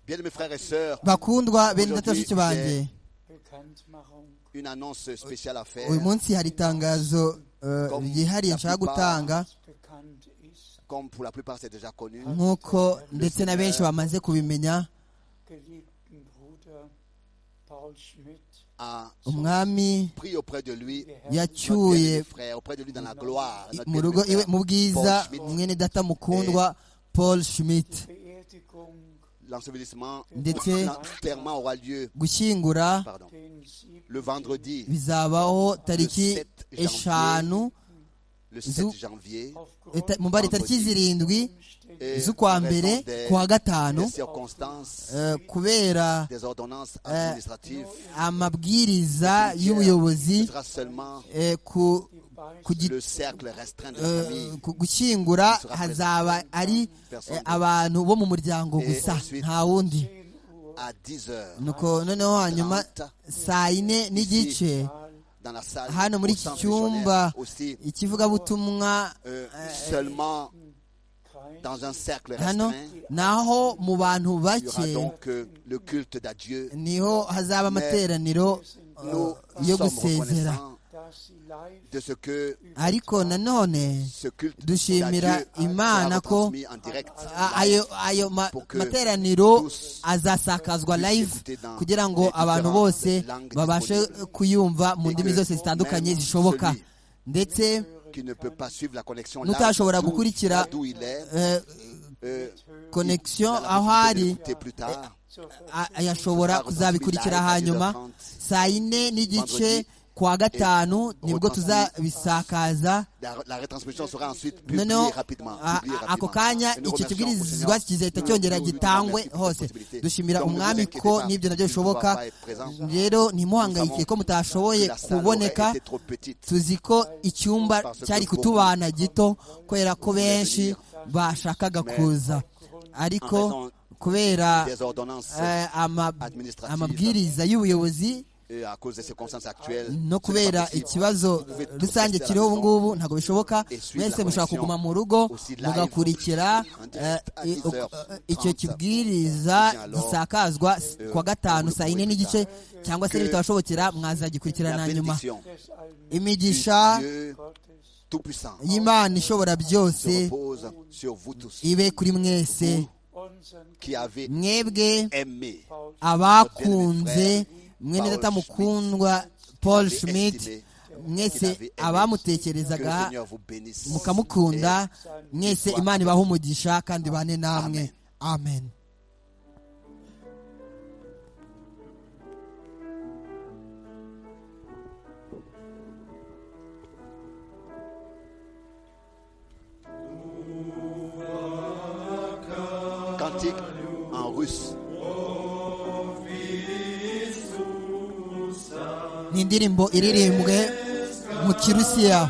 S1: Bien mes frères et sœurs,
S2: bakundwa bene data bashiki
S1: Aujourd'hui,
S2: banjye
S4: Bekanntmachung
S1: une annonce spéciale à faire,
S2: uyu munsi hari itangazo eh,
S1: Comme
S2: ryihariye
S1: la
S2: nshaka
S1: plupart.
S2: gutanga
S4: bekannt ist,
S1: comme pour la plupart c'est déjà connu.
S2: nk'uko ndetse na benshi bamaze kubimenya
S4: geliebten Bruder Paul Schmidt
S1: a
S2: umwami
S1: pris auprès de lui, notre bien-aimé
S2: yacyuye
S1: frère, auprès de lui dans la gloire. notre
S2: mu
S1: bien-aimé
S2: rugo iwe
S1: frère,
S2: mu bwiza
S1: Paul Schmidt,
S2: mwene data mukundwa paul schmidt
S4: Beerdigung
S1: L'ensevelissement
S2: ndetse
S1: clairement aura lieu
S2: gushyingura
S1: pardon,
S4: den 7.
S1: le vendredi,
S2: bizabaho tariki
S1: 7 janvier.
S2: eshanu
S1: le
S2: Zou-
S1: 7 janvier.
S2: eta- mubare tariki zirindwi
S1: Et
S2: z'ukwa
S1: en
S2: mbere
S1: raison des-
S2: ku wa gatanu
S1: des circonstances,
S2: eh, kubera
S1: des ordonnances administratives,
S2: amabwiriza
S1: ce
S2: y'ubuyobozi
S1: sera seulement
S2: eh, ku ku gi-
S1: le cercle restreint de la
S2: eh,
S1: famille.
S2: ku gushyingura hazaba ari eh, abantu bo mu muryango gusa nta wundi
S1: à 10h.
S2: nuko noneho hanyuma saa yine n'igice
S1: Dans la salle,
S2: hano muri
S1: au
S2: iki
S1: centre
S2: cyumba
S1: missionnaire aussi,
S2: ikivugabutumwa
S1: euh, seulement
S4: Kreis
S1: dans un cercle
S2: hano
S1: restreint,
S2: naho mu bantu
S1: il y aura
S2: bake
S1: donc euh, le culte d'adieu.
S2: niho hazaba amateraniro
S1: Nous
S2: yo
S1: sommes
S2: gusezera
S1: reconnaissants
S4: dass sie live
S1: de ce que
S2: ariko nanone
S1: ce culte
S2: dushimira
S1: d'adieu sera
S2: Imana ko-
S1: retransmis en direct.
S2: a- ayo ayo ma-
S1: Pour que
S2: materaniro
S1: tous
S2: azasakazwa
S1: puissent
S2: live
S1: écouter dans
S2: kugira
S1: les
S2: ngo
S1: différentes
S2: abantu bose
S1: langues
S2: babashe
S1: disponibles.
S2: kuyumva mu
S1: Et
S2: ndimi
S1: que
S2: zose zitandukanye
S1: même
S2: zishoboka
S1: celui
S2: ndetse
S1: qui ne peut pas suivre la connexion
S2: Mutashobora
S1: d'où-
S2: gukurikira,
S1: d'où il est,
S2: eh,
S1: euh,
S2: connexion
S1: il a la
S2: aho
S1: possibilité
S2: ari
S1: d'écouter plus tard.
S4: zur Ver-
S2: a- yashobora kuzabikurikira hanyuma saa yine n'igice kuwa gatanu nibwo tuzabisakaza
S1: La, la retransmission sera ensuite publiée
S2: noneho
S1: rapidement.
S2: a-
S1: publiée
S2: a- ako
S1: rapidement.
S2: kanya
S1: Et
S2: icyo
S1: nous remercions au
S2: kibwirizwa
S1: Seigneur.
S2: kizahita
S1: Nous
S2: cyongera
S1: lui
S2: gitangwe
S1: remercions pour cette
S2: hose
S1: possibilité.
S2: dushimira
S1: Donc, ne vous
S2: umwami
S1: inquiétez
S2: ko
S1: pas,
S2: n'ibyo
S1: nous
S2: nabyo
S1: ne
S2: bishoboka
S1: pouvons pas être présents.
S2: rero
S1: Nous
S2: ntimuhangayike ko
S1: savons
S2: mutashoboye
S1: que la salle
S2: kuboneka
S1: aurait été trop petite.
S2: tuzi ko icyumba
S1: Parce que
S2: cyari
S1: beaucoup
S2: kutubana gito kubera ko benshi bashakaga
S1: Mais
S2: kuza ariko
S1: raison
S2: kubera
S1: Des ordonnances
S2: eh, ama-
S1: administratives
S2: amabwiriza y'ubuyobozi
S1: et à cause de ces circonstances actuelles.
S2: no
S1: ce n'est pas
S2: kubera
S1: possible.
S2: ikibazo rusange kiriho ubu ngubu ntabwo bishoboka mwese mushobora kuguma mu rugo mugakurikira eh, i- uko- eh, icyo kibwiriza gisakazwa s- kuwa gatanu saa yine n'igice cyangwa se bitabashobokera mwazagikurikirana
S1: La
S2: na nyuma
S1: bénédiction
S4: des Allmächtigen
S2: imigisha
S1: Dieu
S4: Gottes
S1: Tout-Puissant
S2: y'imana ishobora
S1: se
S2: byose
S1: repose sur vous tous
S2: ibe kuri mwese
S4: unseren
S1: qui avez
S2: mwebwe
S1: aimé,
S4: Paul
S2: abakunze mwene data mukundwa paul schmidt mwese
S1: que le
S2: abamutekerezaga
S1: Seigneur vous bénisse.
S2: mukamukunda mwese imana ibaha umugisha kandi bane namwe amen
S1: Cantique en russe.
S2: ni indirimbo iririmbwe mu kirusiya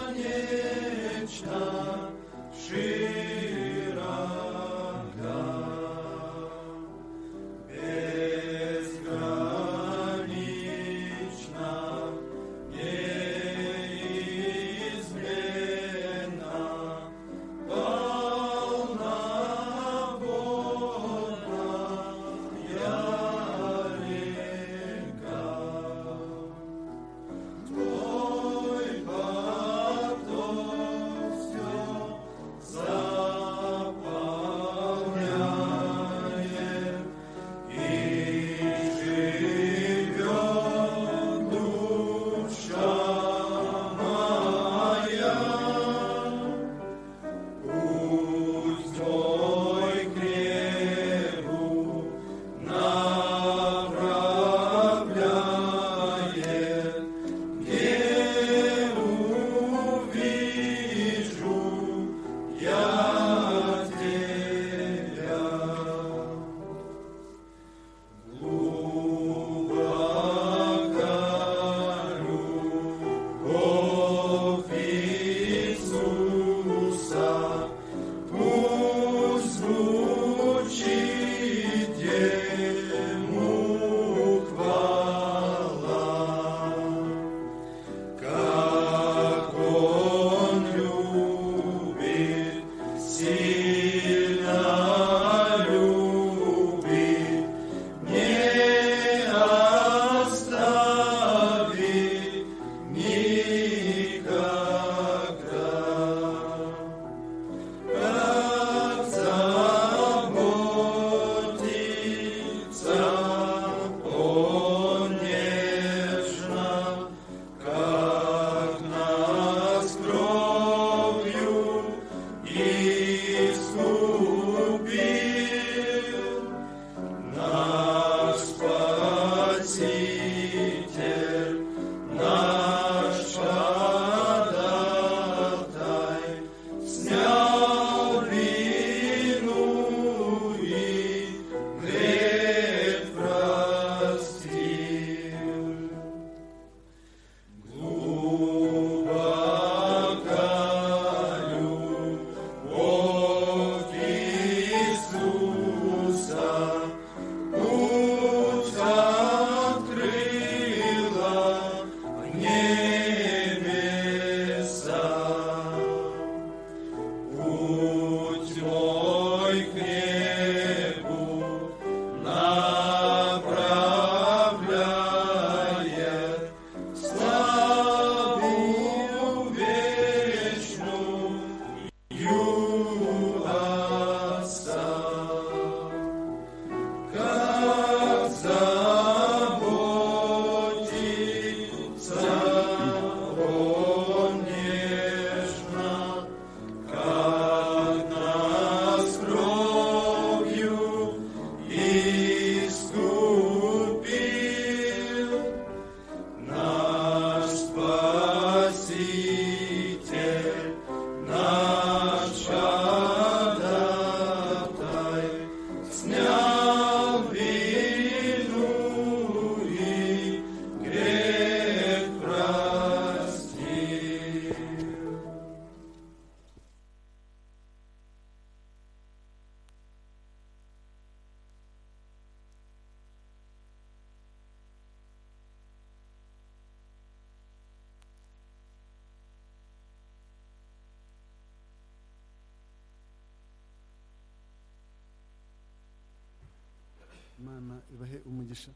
S5: imana ibahe umugisha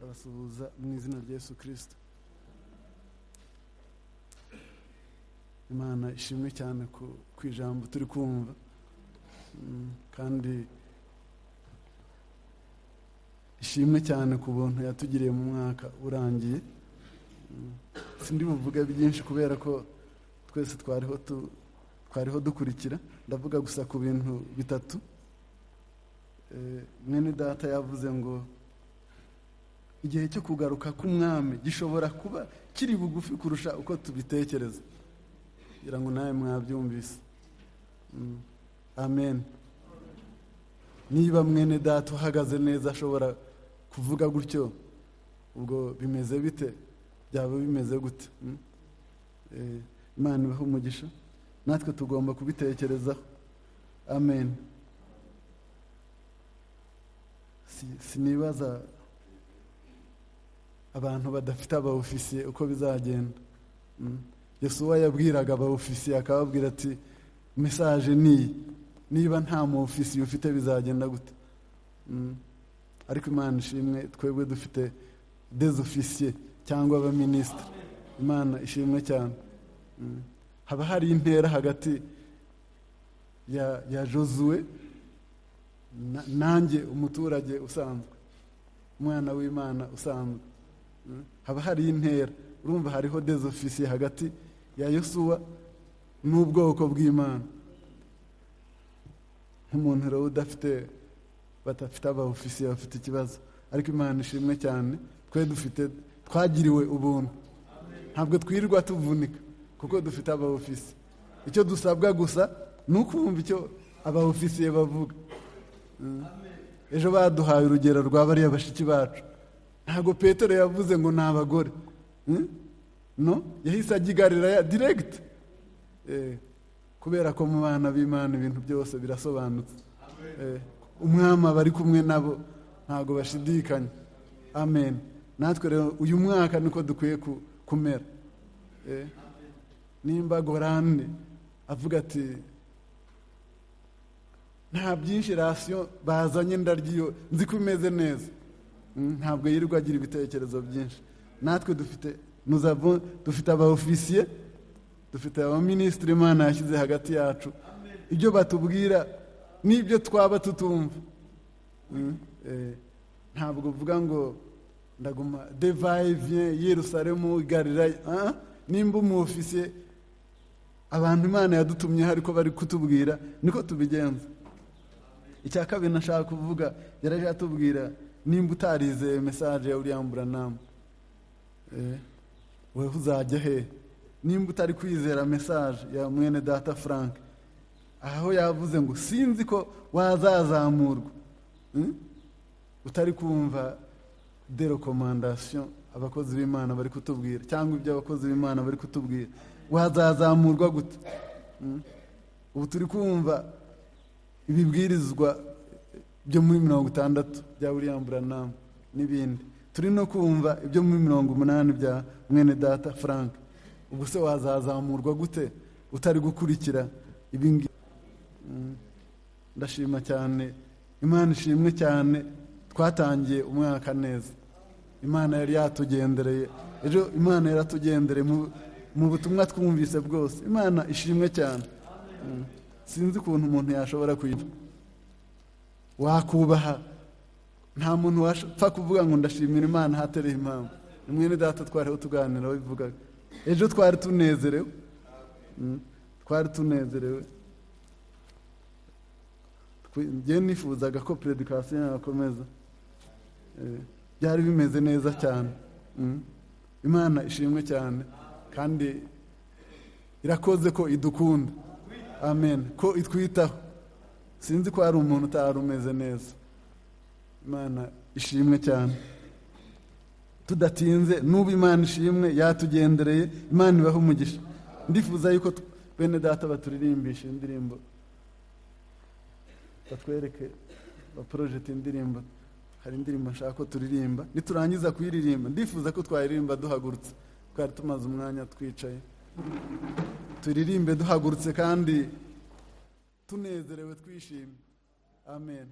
S5: abasuhuza mu izina rya yesu kirisito imana ishimwe cyane ku ku ijambo turi kumva Mm, kandi ishimwe cyane ku buntu yatugiriye mu mwaka urangiye Mm, sindi buvuga byinshi kubera ko twese twariho tu- twariho dukurikira ndavuga gusa ku bintu bitatu Eh, mwene data yavuze ngo igihe cyo kugaruka k'umwami gishobora kuba kiri bugufi kurusha uko tubitekereza kugira ngo nawe mwabyumvise Mm. amen niba mwene data uhagaze neza ashobora kuvuga gutyo ubwo bimeze bite byaba bimeze gute Mm. Eh, imana ibahe umugisha natwe tugomba kubitekerezaho amen Si- sinibaza abantu badafite abaofisiye uko bizagenda Mm. yesuwa yabwiraga abaofisiye akababwira ati mesaje ni iyi niba nta muofisiye ufite bizagenda gute Mm. ariko imana ishimwe twebwe dufite dezofisiye cyangwa abaminisitiri imana ishimwe cyane Mm. haba hari intera hagati ya ya josuwe na- nanjye umuturage usanzwe umwana w'imana usanzwe Mm. haba hari intera urumva hariho dezofisiye hagati ya yosuwa n'ubwoko bw'imana nk'umuntu rero udafite badafite abaofisiye bafite ikibazo ariko imana ishimwe cyane twe dufite twagiriwe ubuntu ntabwo twirirwa tuvunika kuko dufite abaofisiye icyo dusabwa gusa ni ukumva icyo abaofisiye bavuga ejo baduhaye urugero rwa bariya bashiki bacu ntabwo petero yavuze ngo ni abagore Hmm? no yahise agigarira diregiti kubera ko mu bana b'imana ibintu byose birasobanutse Eh, umwami aba ari kumwe nabo ntabwo bashidikanya amen natwe rero uyu mwaka niko dukwiye ku- kumera Eh, nimba gorane avuga ati nta byinshi rasiyo bazanye ndaryiyo nzi ko imeze neza Mm, ntabwo yirirwa agira ibitekerezo byinshi natwe dufite nuzavo dufite abaofisiye dufite abaminisitiri imana yashyize hagati yacu ibyo batubwira n'ibyo twaba tutumva Mm, eh, ntabwo uvuga ngo ndaguma devayi vien yerusalemu galilaya Ah, ah, nimba umuofisiye abantu imana yadutumyeho ariko bari kutubwira niko tubigenza icya kabiri nashaka kuvuga yaraje atubwira nimba utarizeye mesaje ya uriya mburanamu Eh, wewe uzajya he nimba utari kwizera mesaje ya mwene data frank aho yavuze ngo sinzi ko wazazamurwa Mm? utari kumva de rekomandasiyo abakozi b'imana bari kutubwira cyangwa ibyo abakozi b'imana bari kutubwira wazazamurwa gute Mm? ubu turi kumva ibibwirizwa byo muri mirongo itandatu bya william buranamu n'ibindi turi no kumva ibyo muri mirongo umunani bya mwene data frank ubwo se wazazamurwa gute utari gukurikira ibingibi ndashima cyane imana ishimwe cyane twatangiye umwaka neza imana yari yatugendereye ejo imana yaratugendereye mu- mu butumwa twumvise bwose imana ishimwe cyane Mm. sinzi ukuntu umuntu yashobora kuyumva wakubaha nta muntu wapfa kuvuga ngo ndashimira imana ahatereye impamvu mwene data twariho tuganira bivugaga ejo twari tunezerewe Mm. twari tunezerewe njye nifuzaga ko predikasiyo yakomeza Eh, byari bimeze neza cyane Mm. imana ishimwe cyane kandi irakoze ko idukunda amen ko itwitaho sinzi ko hari umuntu utari umeze neza imana ishimwe cyane tudatinze n'ubu imana ishimwe yatugendereye imana ibaho umugisha ndifuza yuko tu- bene data baturirimbisha indirimbo batwereke baporojete indirimbo hari indirimbo nshaka ko turirimba niturangiza kuyiririmba ndifuza ko twayiririmba duhagurutse twari tumaze umwanya twicaye turirimbe duhagurutse kandi tunezerewe twishimye amen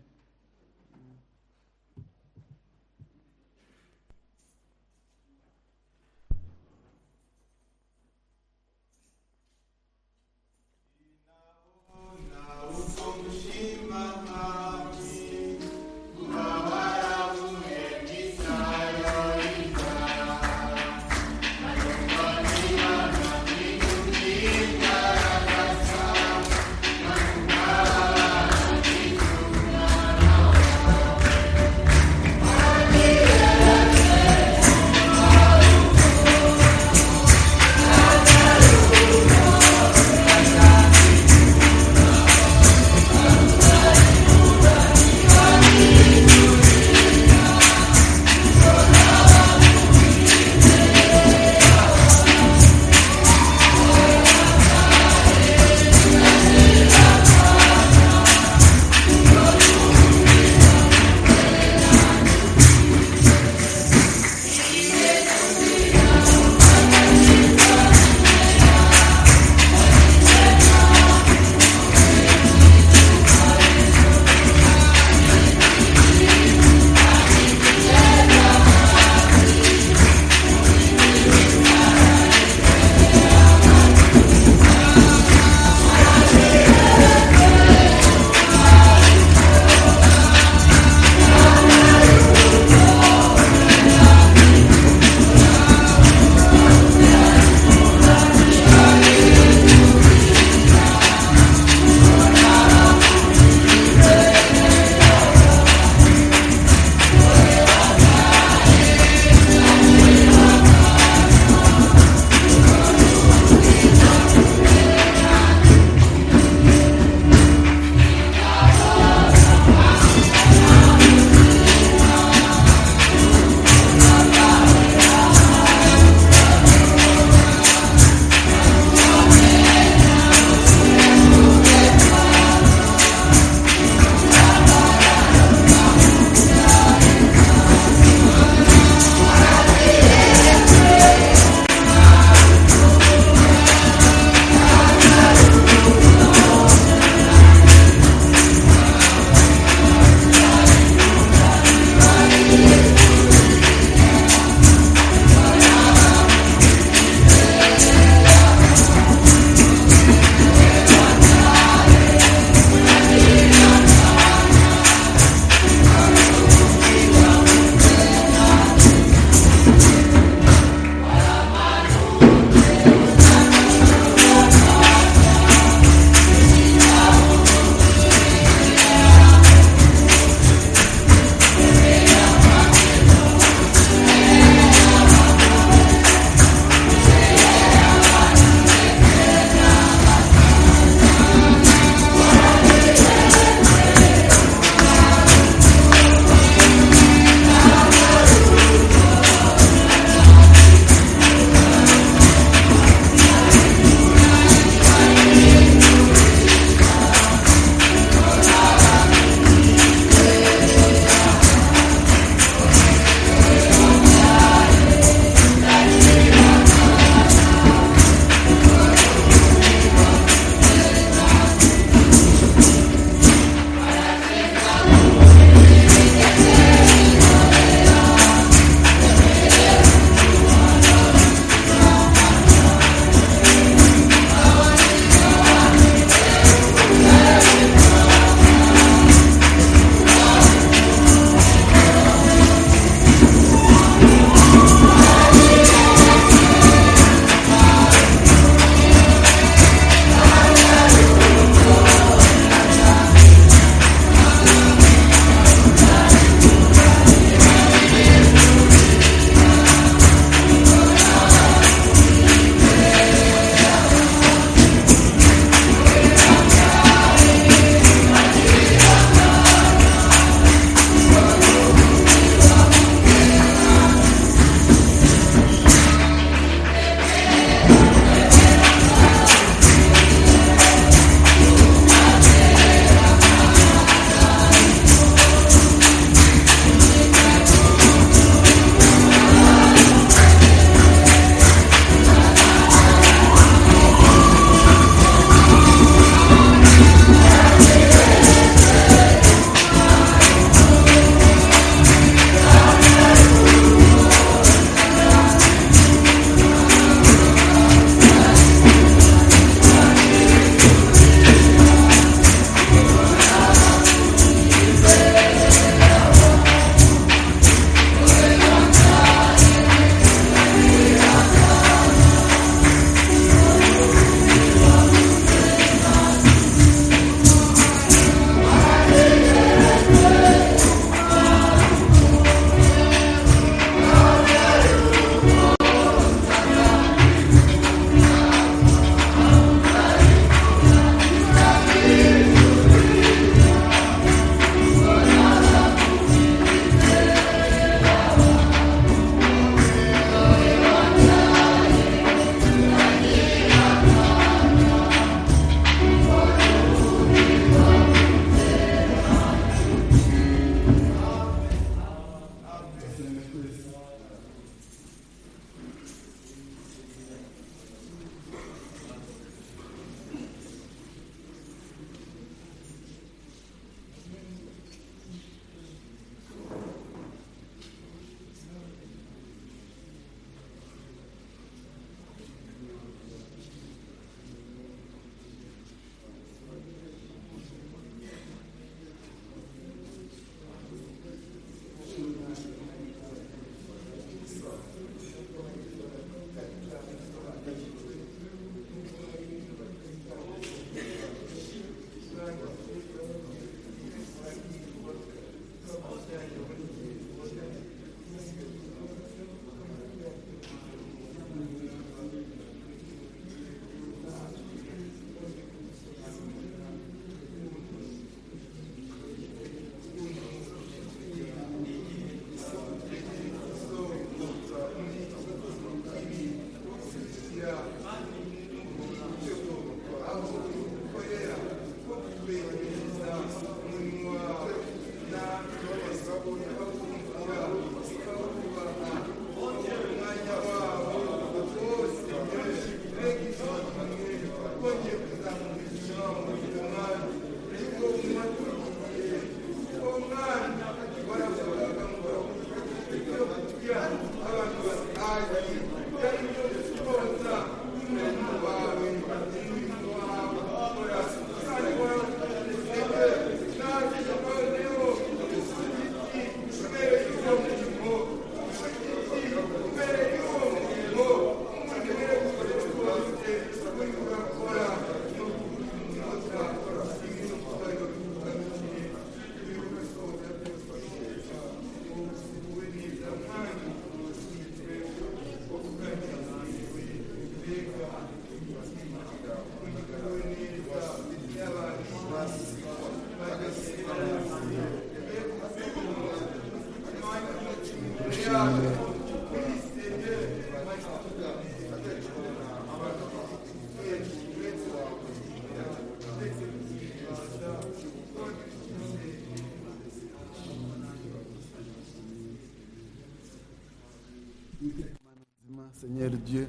S5: Seigneur Dieu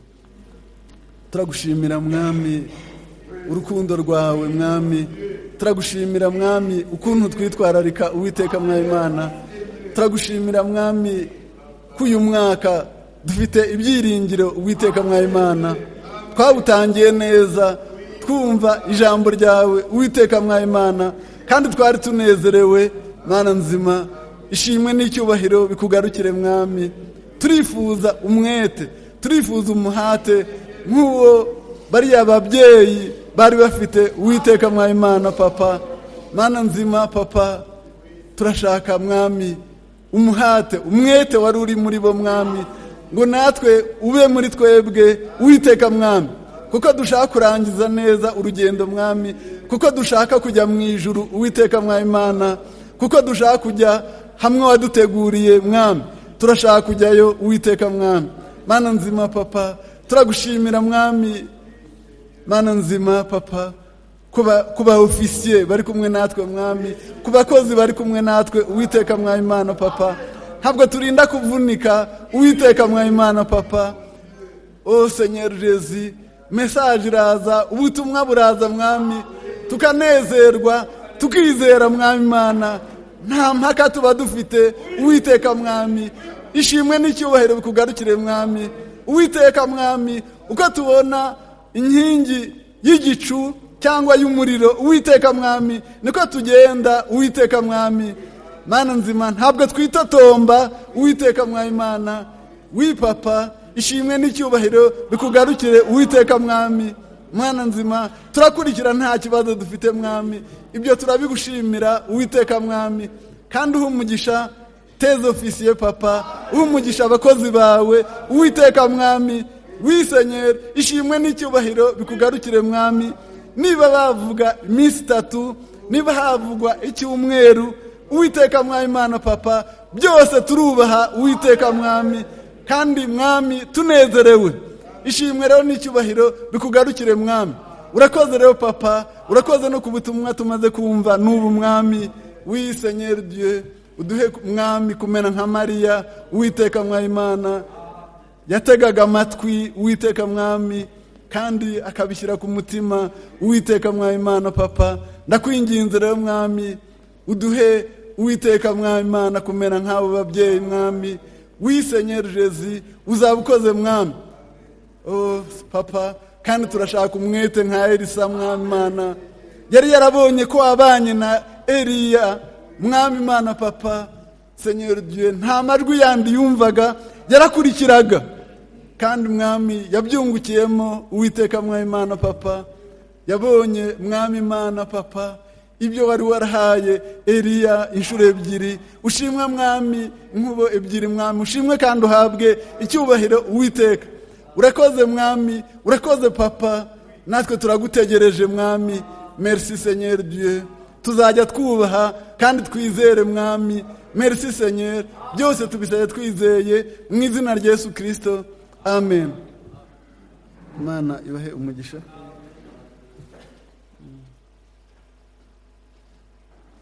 S5: turagushimira mwami urukundo rwawe mwami turagushimira mwami ukuntu twitwararika uwiteka mwayimana turagushimira mwami ko uyu mwaka dufite ibyiringiro uwiteka mwayimana twabutangiye neza twumva ijambo ryawe uwiteka mwayimana kandi twari tunezerewe mwana nzima ishimwe n'icyubahiro bikugarukire mwami turifuza umwete turifuza umuhate nk'uwo bariya babyeyi bari bafite uwiteka mwayimana papa mwana nzima papa turashaka mwami umuhate umwete wari uri muri bo mwami ngo natwe ube muri twebwe uwiteka mwami kuko dushaka kurangiza neza urugendo mwami kuko dushaka kujya mu ijuru uwiteka mwayimana kuko dushaka kujya hamwe waduteguriye mwami turashaka kujyayo uwiteka mwami mana nzima papa turagushimira mwami mana nzima papa ku ba ofisiye bari kumwe natwe mwami ku bakozi bari kumwe natwe uwiteka mwayimana papa ntabwo turinda kuvunika uwiteka mwayimana papa o senyeri jezi mesaje iraza ubutumwa buraza mwami tukanezerwa tukizera mwamimana nta mpaka tuba dufite uwiteka mwami ishimwe n'icyubahiro bikugarukire mwami uwiteka mwami uko tubona inkingi y'igicu cyangwa y'umuriro uwiteka mwami niko tugenda uwiteka mwami mana nzima ntabwo twitotomba uwiteka mwayimana wipapa ishimwe n'icyubahiro bikugarukire uwiteka mwami mwana nzima turakurikira nta kibazo dufite mwami ibyo turabigushimira uwiteka mwami kandi uha umugisha teza ofisiye papa uha umugisha abakozi bawe uwiteka mwami wisenyera ishimwe n'icyubahiro bikugarukire mwami niba bavuga iminsi itatu niba havugwa icyumweru uwiteka mwami imana papa byose turubaha uwiteka mwami kandi mwami tunezerewe ishimwe rero n'icyubahiro bikugarukire mwami urakoze rero papa urakoze no ku butumwa tumaze kumva n'ubu mwami wisenyeri dieu uduhe mwami kumena nka mariya uwiteka mwayimana yategaga amatwi uwiteka mwami kandi akabishyira ku mutima uwiteka mwayimana papa ndakwinginze rero mwami uduhe uwiteka mwayimana kumera nk'abo babyeyi mwami wisenyeri jezi uzaba ukoze mwami papa kandi turashaka umwete nka elisa mwamimana yari yarabonye ko wabanye na eriya mwamimana papa senyeri dieu nta majwi yandi yumvaga yarakurikiraga kandi mwami yabyungukiyemo uwiteka mwamimana papa yabonye mwamimana papa ibyo wari warahaye eriya inshuro ebyiri ushimwe mwami inkubo ebyiri mwami ushimwe kandi uhabwe icyubahiro uwiteka urakoze mwami urakoze papa natwe turagutegereje mwami merci senyeri dieu tuzajya twubaha kandi twizere mwami merci senyeri byose tubisabe twizeye mu izina rya yesu kirisito amen imana ibahe umugisha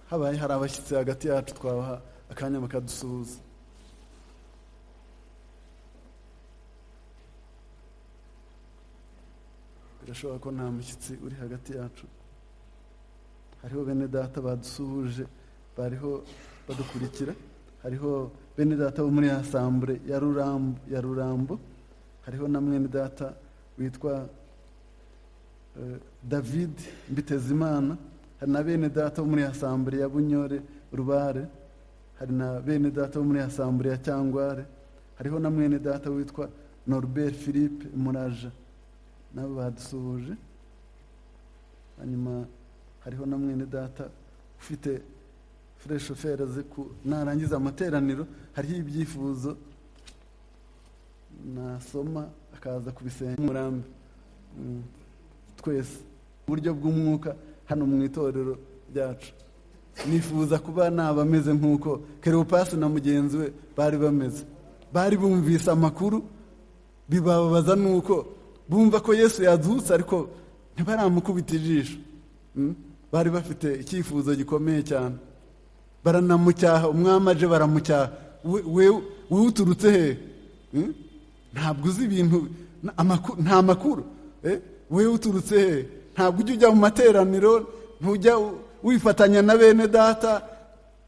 S5: habaye hari abashyitsi hagati yacu twabaha akanya bakadusuhuza birashoboka ko nta mushyitsi uri hagati yacu hariho bene data badusuhuje bariho badukurikira hariho bene data bo muri ya sambure ya rurambo ya rurambo hariho na mwene data witwa eh, david mbitezimana hari na bene data bo muri ya sambure ya bunyore rubare hari na bene data bo muri ya sambure ya cyangware hariho na mwene data witwa norbert philippe muraja nabo badusuhuje hanyuma hariho na mwene data ufite fureshoferi azi ku narangiza amateraniro hariho ibyifuzo nasoma akaza kubisenya umurambi Mm. twese uburyo bw'umwuka hano mu itorero ryacu nifuza kuba naba ameze nk'uko kerewopasi na mugenzi we bari bameze bari bumvise amakuru bibabaza nuko bumva ko yesu yaduhutse ariko ntibaramukubita ijisho Mm. bari bafite icyifuzo gikomeye cyane baranamucyaha umwami aje baramucyaha We- we- wowe uturutse hehe Mm? ntabwo uzi ibintu na- amaku- nta makuru Eh? wewe uturutse hehe ntabwo ujya ujya mu materaniro ntujya u- wifatanya na bene data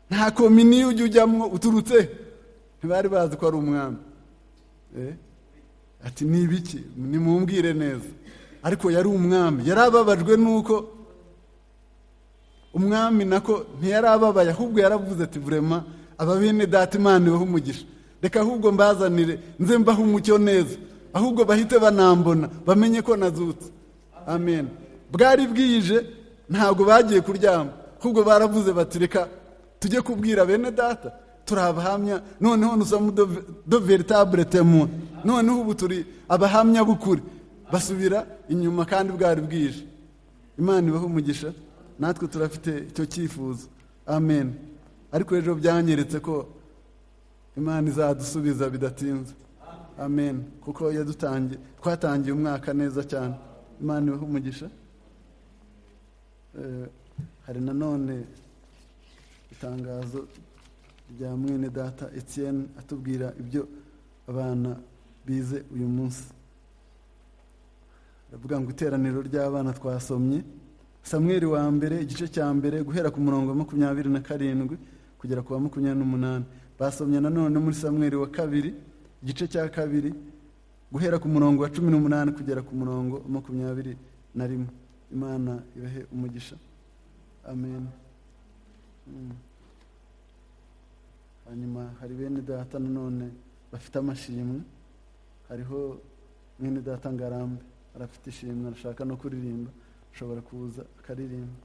S5: nta kominiyo ujya ujyamo uturutse he ntibari bazi ko ari umwami Eh? ati ni ibiki nimumbwire neza ariko yari umwami yari ababajwe nuko umwami nako ntiyari ababaye ahubwo yaravuze ati vurema aba bene data imana ibahe umugisha reka ahubwo mbazanire nze mbahe umucyo neza ahubwo bahite banambona bamenye ko nazutse amen bwari bwije ntabwo bagiye kuryama ahubwo baravuze bati reka tujye kubwira bene data turi abahamya noneho nusamo do veritable temo noneho ubu turi abahamya b'ukuri basubira inyuma kandi bwari bwije imana ibaho umugisha natwe turafite icyo cyifuzo amen ariko ejo byanyeretse ko imana izadusubiza bidatinze amen kuko yadutangiye twatangiye umwaka neza cyane imana ibaho umugisha Eh, hari nanone itangazo rya mwene data etienne atubwira ibyo abana bize uyu munsi aravuga ngo iteraniro ry'abana twasomye samweri wa mbere igice cya mbere guhera ku murongo wa makumyabiri na karindwi kugera ku wa makumyabiri n'umunani basomye nanone muri samweri wa kabiri igice cya kabiri guhera ku murongo wa cumi n'umunani kugera ku murongo wa makumyabiri na rimwe imana ibahe umugisha amen Mm. hanyuma hari bene data nanone bafite amashimwe hariho mwene data ngarambe arafite ishimwe arashaka no kuririmba ashobora kuza akaririmba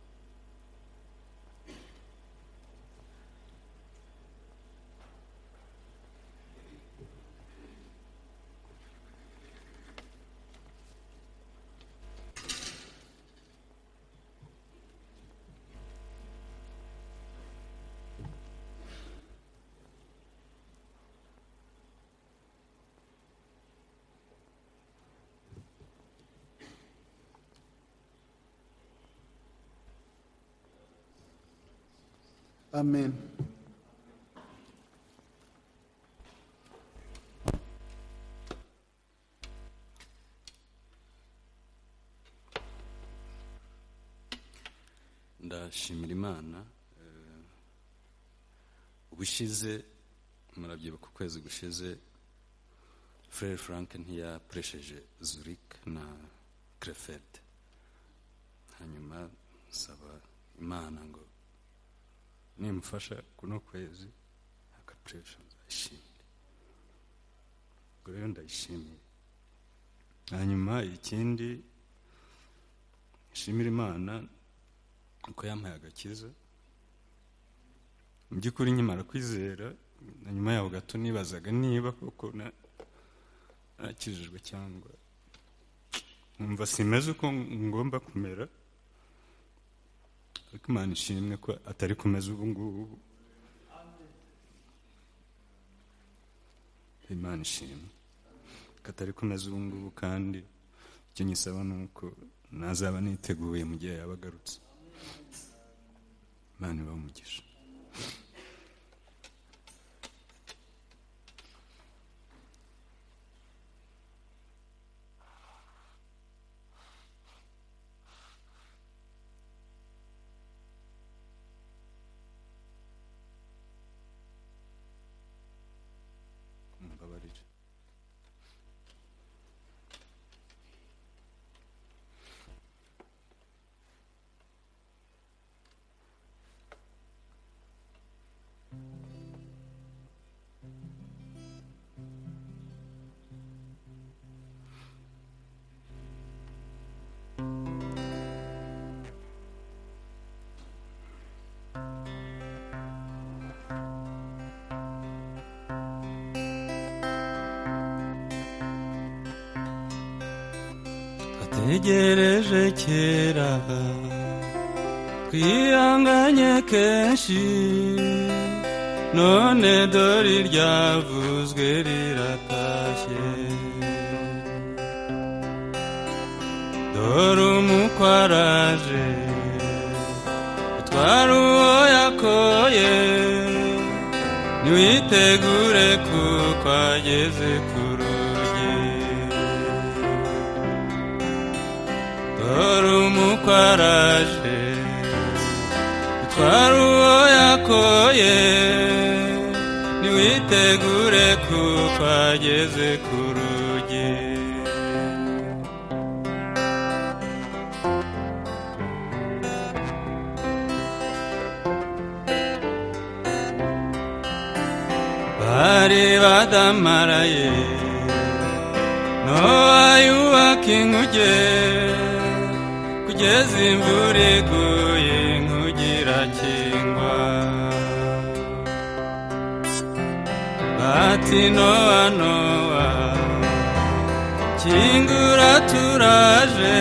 S5: amen
S6: ndashimira imana eh, ubushize murabyibuka ukwezi gushize frere frank ntiyakoresheje zurik na crefet hanyuma nsaba imana ngo nimufasha kuno kwezi agapuresha nzayishimire ubwo rero ndayishimiye hanyuma ikindi nshimira imana uko yampaye agakiza mu by'ukuri nkimara kwizera na nyuma yaho gato nibazaga niba koko na- nakijijwe cyangwa nkumva simeze uko ngomba kumera ariko imana ishimwe ko atari kumeza ubu ngubu imana ishimwe ko atari kumeza ubu ngubu kandi icyo nyisaba ni uko nazaba niteguye mu gihe yaba agarutse imana ibaha umugisha
S7: ntegereje kera twihanganye kenshi none dore iryavuzwe riratashye dore umukwe araje utwara uwo yakoye ntiwitegure kuko ageze ku rugi dore umukwe araje utwara uwo yakoye ntiwitegure kuko ageze ku rugi bari badamaraye nowa yubaka inkuge kugeza imvura iguye inkuge irakingwa bati nowa nowa kingura turaje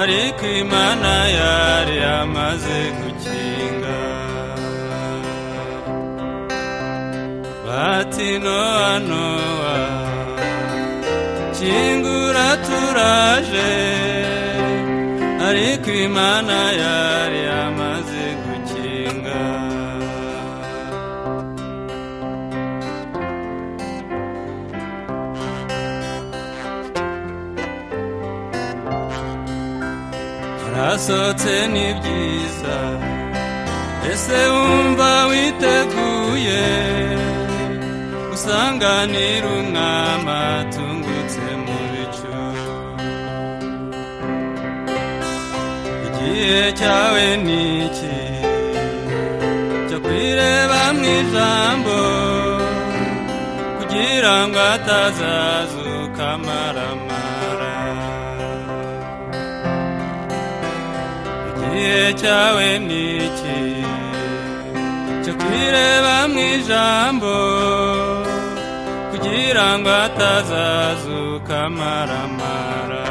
S7: ariko imana yari yamaze gukinga bati nowa nowa kingura turaje ariko imana yari yamaze gukinga harasohotse ni byiza ese wumva witeguye usanganira umwami atungutse mu bicu igihe cyawe ni iki cyo kwireba mu ijambo kugira ngo atazazuka amaramara igihe cyawe ni iki cyo kwireba mu ijambo kugira ngo atazazuka amaramara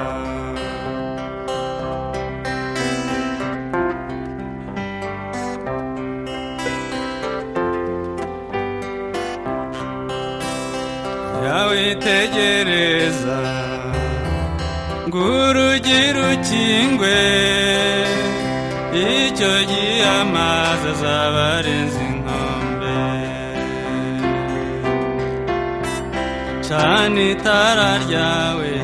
S7: yawitegereza ngo urugi rukingwe icyo gihe amazi azaba arenze inkombe cana itara ryawe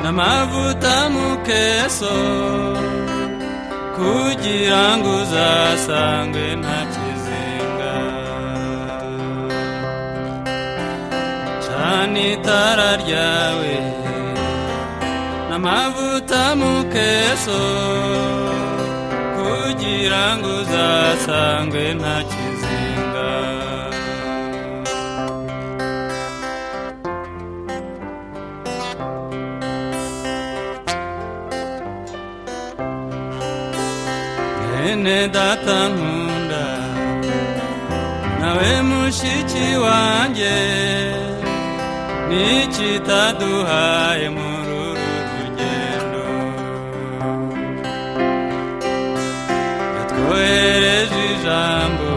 S7: n'amavuta mu keso kugira ngo uzasangwe nta kizinga cana itara ryawe n'amavuta mu keso kugira ngo uzasangwe nta kizinga mwene data nkunda nawe mushiki wanjye n'ikitaduhaye muri uru rugendo yatwohereje ijambo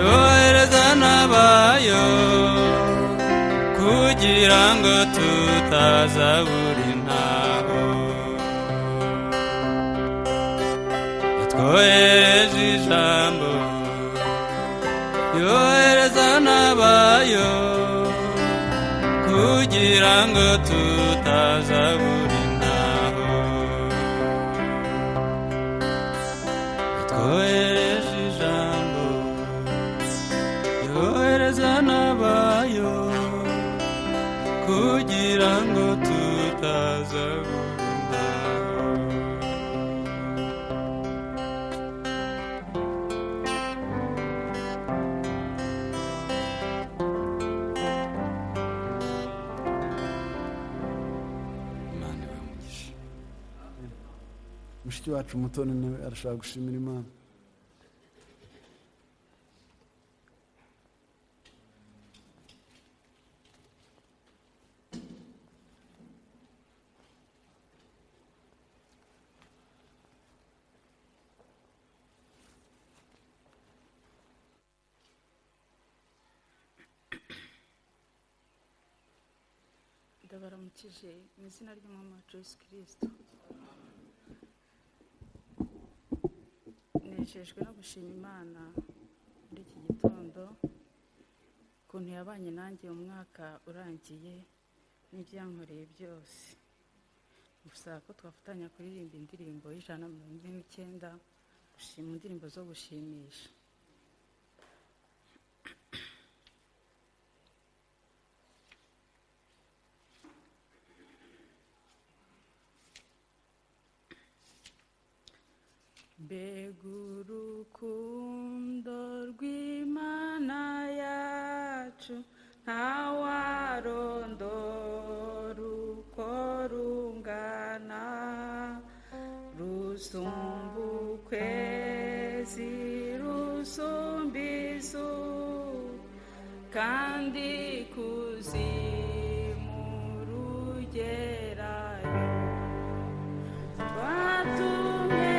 S7: yohereza n'abayo kugira ngo tutazabura intaho yatwohereje ijambo yohereza n'abayo kugira ngo tutazabura intaho yatwohereje ijambo yohereza n'abayo kugira ngo tutazabura intaho imana ibamugisha
S5: mushiki wacu mutoni nawe arashaka gushimira imana
S8: baramurinda baramukije mu izina ry'umwami wacu yesu kirisito nejejwe no gushima imana muri iki gitondo ukuntu yabanye nanjye umwaka urangiye n'ibyankoreye byose gusa ko twafatanya kuririmba indirimbo y'ijana na mirongo ine n'icyenda gushima indirimbo zo gushimisha mbega urukundo rw'imana yacu ntawarondora uko rungana rusumba ukwezi rusumba izuba kandi kuzimu rugerayo watumeye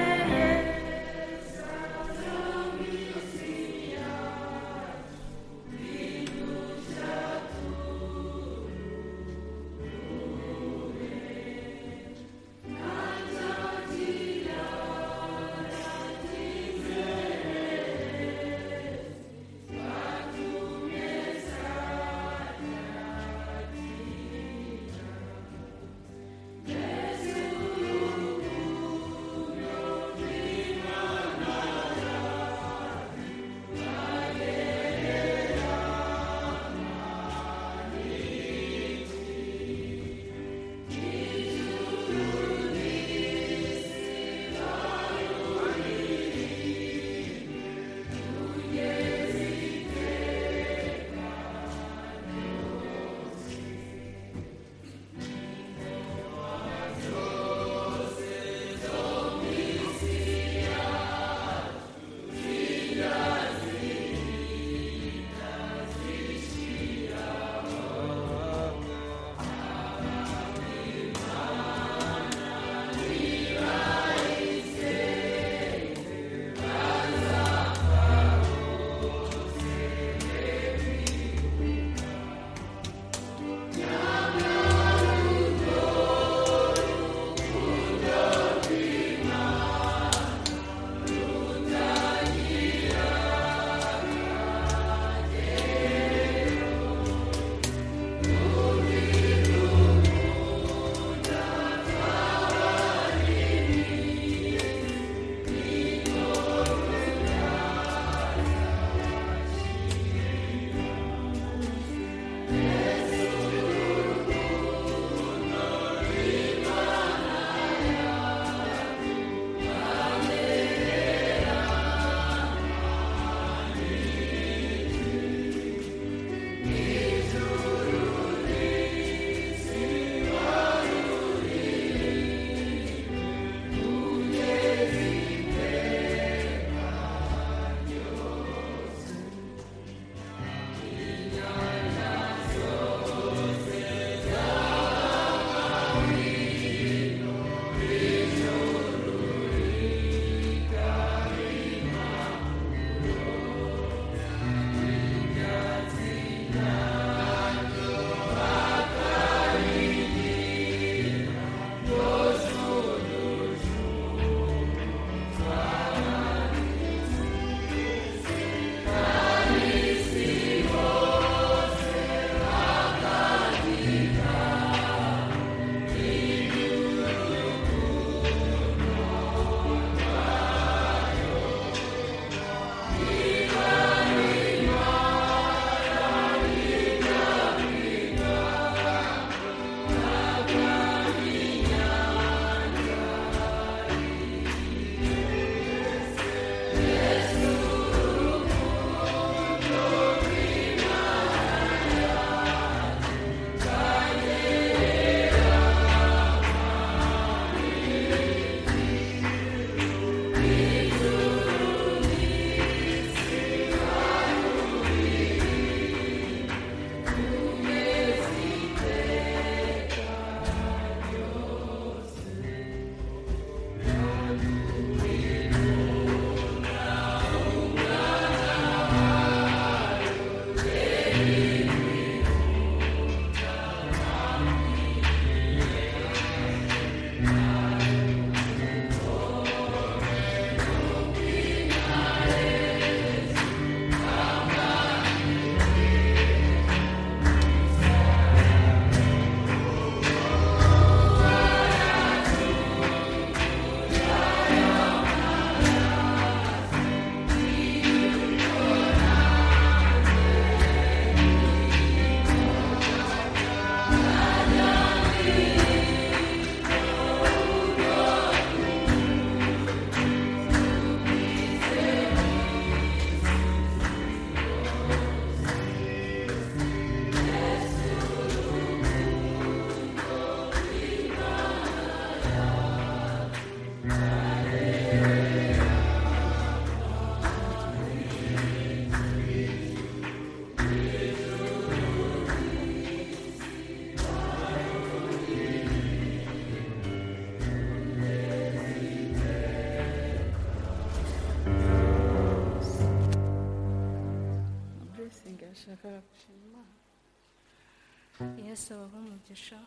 S8: ndashaka gushima imana yesu abaha umugisha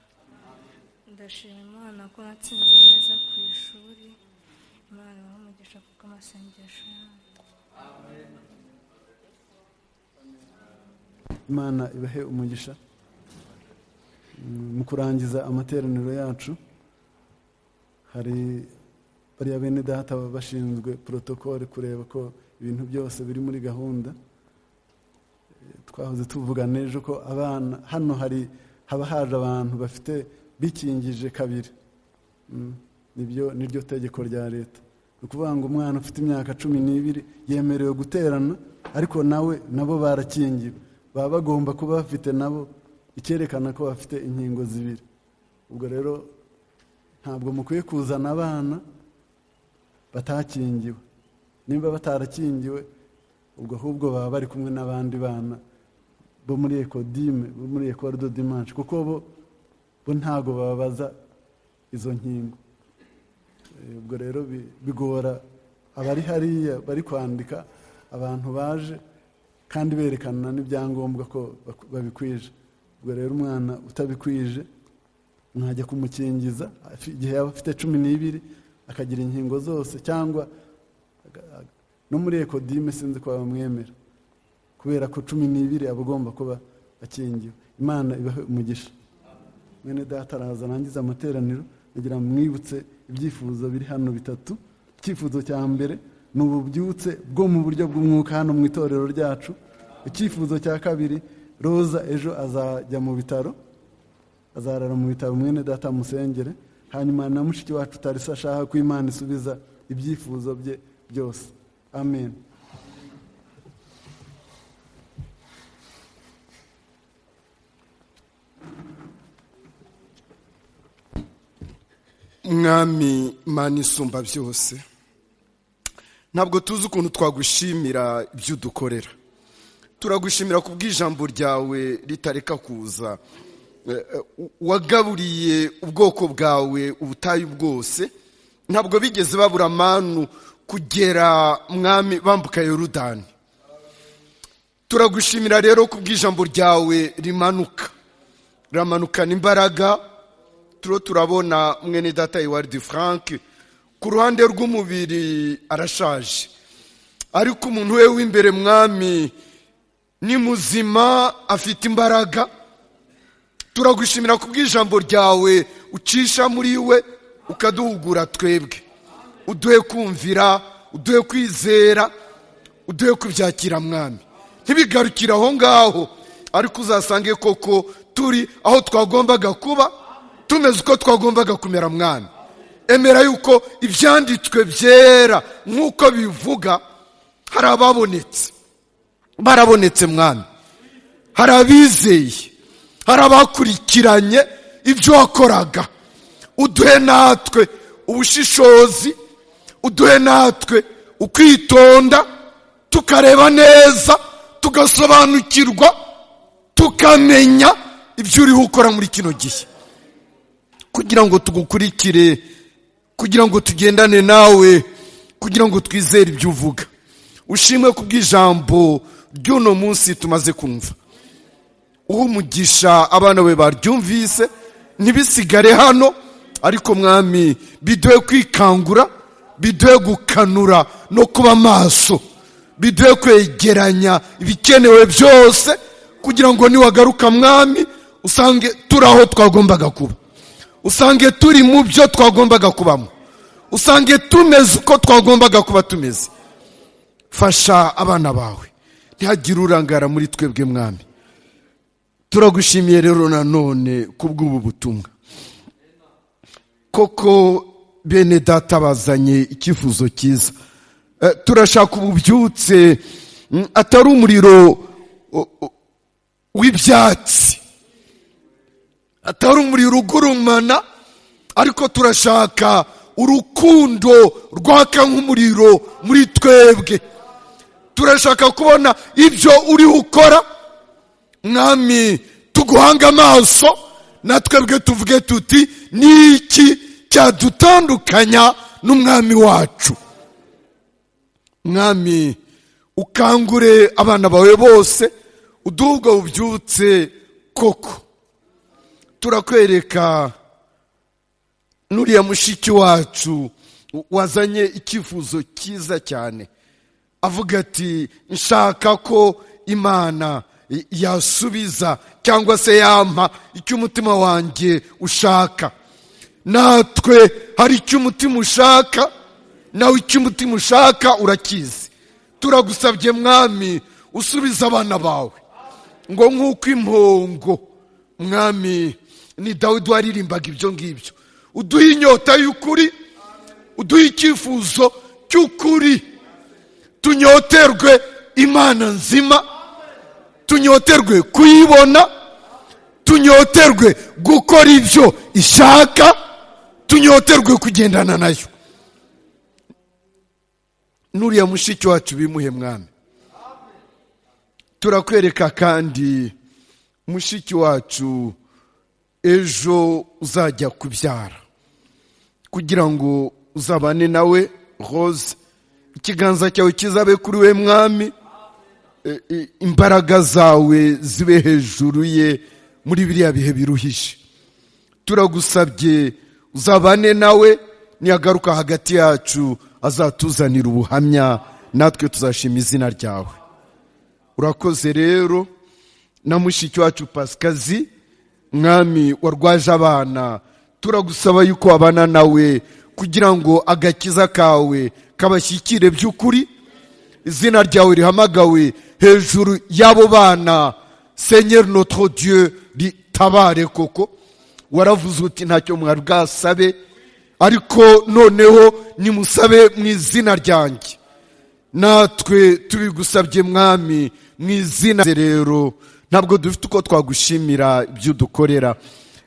S8: ndashima imana ko natsinze neza ku ishuri imana ibaha umugisha kuko amasengesho yanyu
S5: imana ibahe umugisha Mm, mu kurangiza amateraniro yacu hari bariya bene data baba bashinzwe porotokole kureba ko ibintu byose biri muri gahunda Eh, twahoze tuvugana ejo ko abana hano hari haba haje abantu bafite bikingije kabiri Mm, nibyo niryo tegeko rya leta ni ukuvuga ngo umwana ufite imyaka cumi n'ibiri yemerewe guterana ariko nawe nabo barakingiwe baba bagomba kuba bafite nabo icyerekana ko bafite inkingo zibiri ubwo rero ntabwo mukwiye kuzana abana batakingiwe nimba batarakingiwe ubwo ahubwo baba bari kumwe n'abandi bana bo muri ekodime bo muri ekorido dimanshi kuko bo bo ntago babaza izo nkingo Eh, ubwo rero bi- bigora abari hariya bari kwandika abantu baje kandi berekana n'ibyangombwa ko bak- babikwije ubwo rero umwana utabikwije mwajya kumukingiza afi- igihe yaba afite cumi n'ibiri akagira inkingo zose cyangwa aga- aga- no muri ekodime sinzi ko bamwemera kubera ko cumi n'ibiri aba agomba kuba akingiwe imana ibahe umugisha mwene data araza arangiza amateraniro agira ngo mwibutse ibyifuzo biri hano bitatu icyifuzo cya mbere ni ububyutse bwo mu buryo bw'umwuka hano mu itorero ryacu icyifuzo cya kabiri roza ejo azajya mu bitaro azarara mu bitaro mwene data musengere hanyuma na mushiki wacu utarisa ashaka ko imana isubiza ibyifuzo bye byose amen
S9: mwami mani isumba byose ntabwo tuzi ukuntu twagushimira ibyo udukorera turagushimira ku bw'ijambo ryawe ritareka kuza Eh, eh, wagaburiye ubwoko bwawe ubutayu bwose ntabwo bigeze babura amanu kugera mwami bambuka yorudani turagushimira rero ku bw'ijambo ryawe rimanuka ramanukana imbaraga turiho turabona mwene data Edouard Frank ku ruhande rw'umubiri arashaje ariko umuntu we w'imbere mwami ni muzima afite imbaraga turagushimira ku bw'ijambo ryawe ucisha muri we ukaduhugura twebwe uduhe kumvira uduhe kwizera uduhe kubyakira mwami ntibigarukire aho ngaho ariko uzasange koko turi aho twagombaga kuba tumeze uko twagombaga kumera mwami emera yuko ibyanditswe byera nk'uko bivuga hari ababonetse barabonetse mwami hari abizeye hari abakurikiranye ibyo wakoraga uduhe natwe ubushishozi uduhe natwe ukwitonda tukareba neza tugasobanukirwa tukamenya ibyo uriho ukora muri kino gihe kugira ngo tugukurikire kugira ngo tugendane nawe kugira ngo twizere ibyo uvuga ushimwe ku bw'ijambo ry'uno munsi tumaze kumva uha umugisha abana be baryumvise ntibisigare hano ariko mwami biduhe kwikangura biduhe gukanura no kuba maso biduhe kwegeranya ibikenewe byose kugira ngo niwagaruka mwami usange turi aho twagombaga kuba usange turi mu byo twagombaga kubamo usange tumeze uko twagombaga kuba tumeze fasha abana bawe ntihagire urangara muri twebwe mwami turagushimiye rero nanone ku bw'ubu butumwa koko bene data bazanye icyifuzo cyiza Eh, turashaka ububyutse mm, atari umuriro o- o- w'ibyatsi atari umuriro ugurumana ariko turashaka urukundo rwaka nk'umuriro muri twebwe turashaka kubona ibyo uri ukora mwami tuguhanga amaso na twebwe tuvuge tuti ni iki cyadutandukanya n'umwami wacu mwami ukangure abana bawe bose uduhe ubwo bubyutse koko turakwereka n'uriya mushiki wacu wazanye icyifuzo cyiza cyane avuga ati nshaka ko imana yasubiza cyangwa se yampa icyo umutima wanjye ushaka natwe hari icyo umutima ushaka nawe icyo umutima ushaka urakizi turagusabye mwami usubiza abana bawe ngo nk'uko impongo mwami ni dawidi waririmbaga ibyo ngibyo uduhe inyota y'ukuri uduhe icyifuzo cy'ukuri tunyoterwe imana nzima tunyoterwe kuyibona tunyoterwe gukora ibyo ishaka tunyoterwe kugendana nayo n'uriya mushiki wacu bimuhe mwami turakwereka kandi mushiki wacu ejo uzajya kubyara kugira ngo uzabane nawe rose ikiganza cyawe kizabe kuri we mwami e- e- imbaraga zawe zibe hejuru ye muri biriya bihe biruhije turagusabye uzabane nawe niyagaruka hagati yacu azatuzanira ubuhamya natwe tuzashima izina ryawe urakoze rero na mushiki wacu pasikazi mwami warwaje abana turagusaba yuko wabana nawe kugira ngo agakiza kawe kabashyikire by'ukuri izina ryawe rihamagawe hejuru y'abo bana senyeri notre dieu ritabare koko waravuze uti ntacyo mwari bwasabe ariko noneho nimusabe mu izina ryanjye natwe tubigusabye mwami mu izina rero ntabwo dufite uko twagushimira ibyo udukorera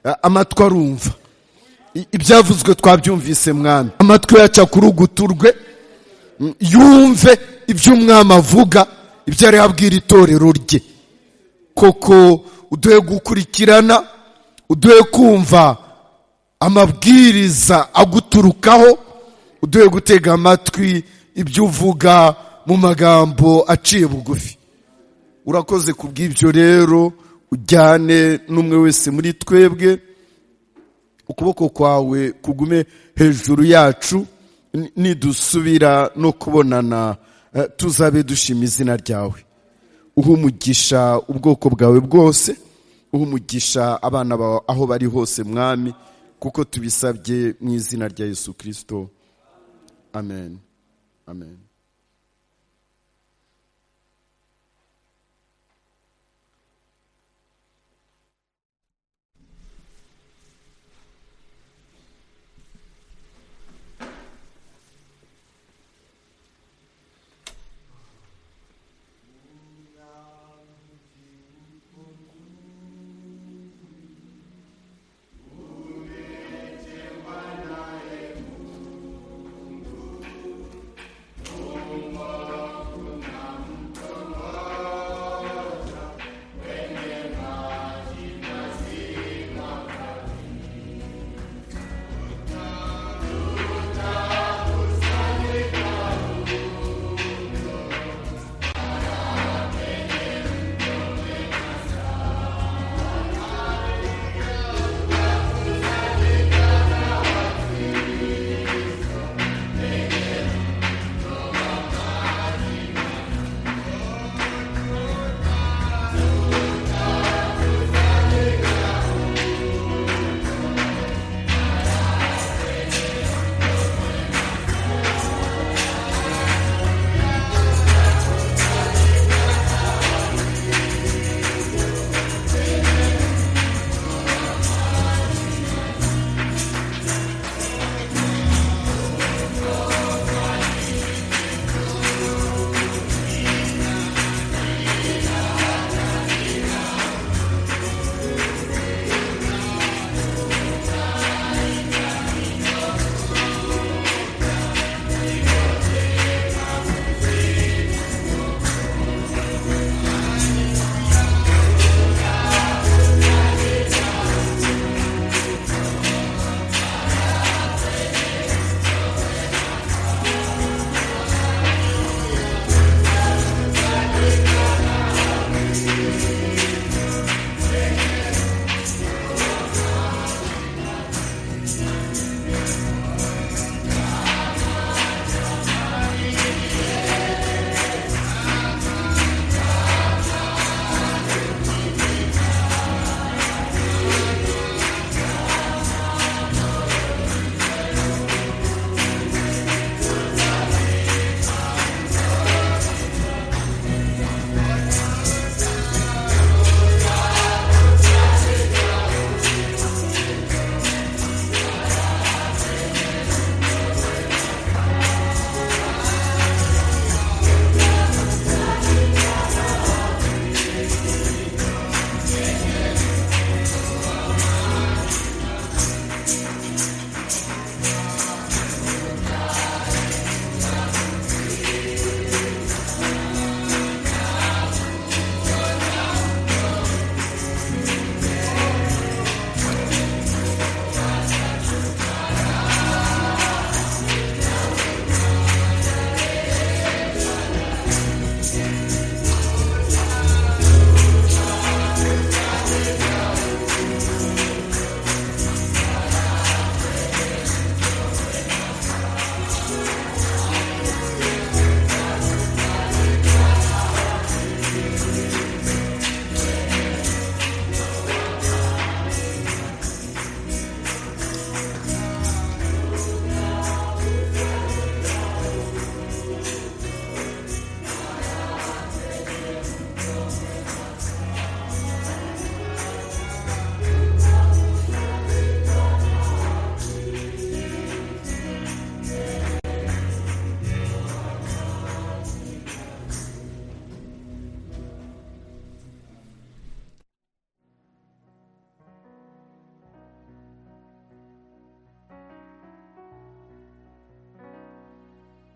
S9: A- amatwi arumva I- ibyavuzwe twabyumvise mwami amatwi yaca kuri uguturwe Mm, yumve ibyo umwami avuga ibyo ari abwira itorero rye koko uduhe gukurikirana uduhe kumva amabwiriza aguturukaho uduhe gutega amatwi ibyo uvuga mu magambo aciye bugufi urakoze ku bw'ibyo rero ujyane n'umwe wese muri twebwe ukuboko kwawe kugume hejuru yacu ni- nidusubira no kubonana eh, tuzabe dushima izina ryawe uha umugisha ubwoko bwawe bwose uha umugisha abana bawe aho bari hose mwami kuko tubisabye mu izina rya yesu kirisito amen amen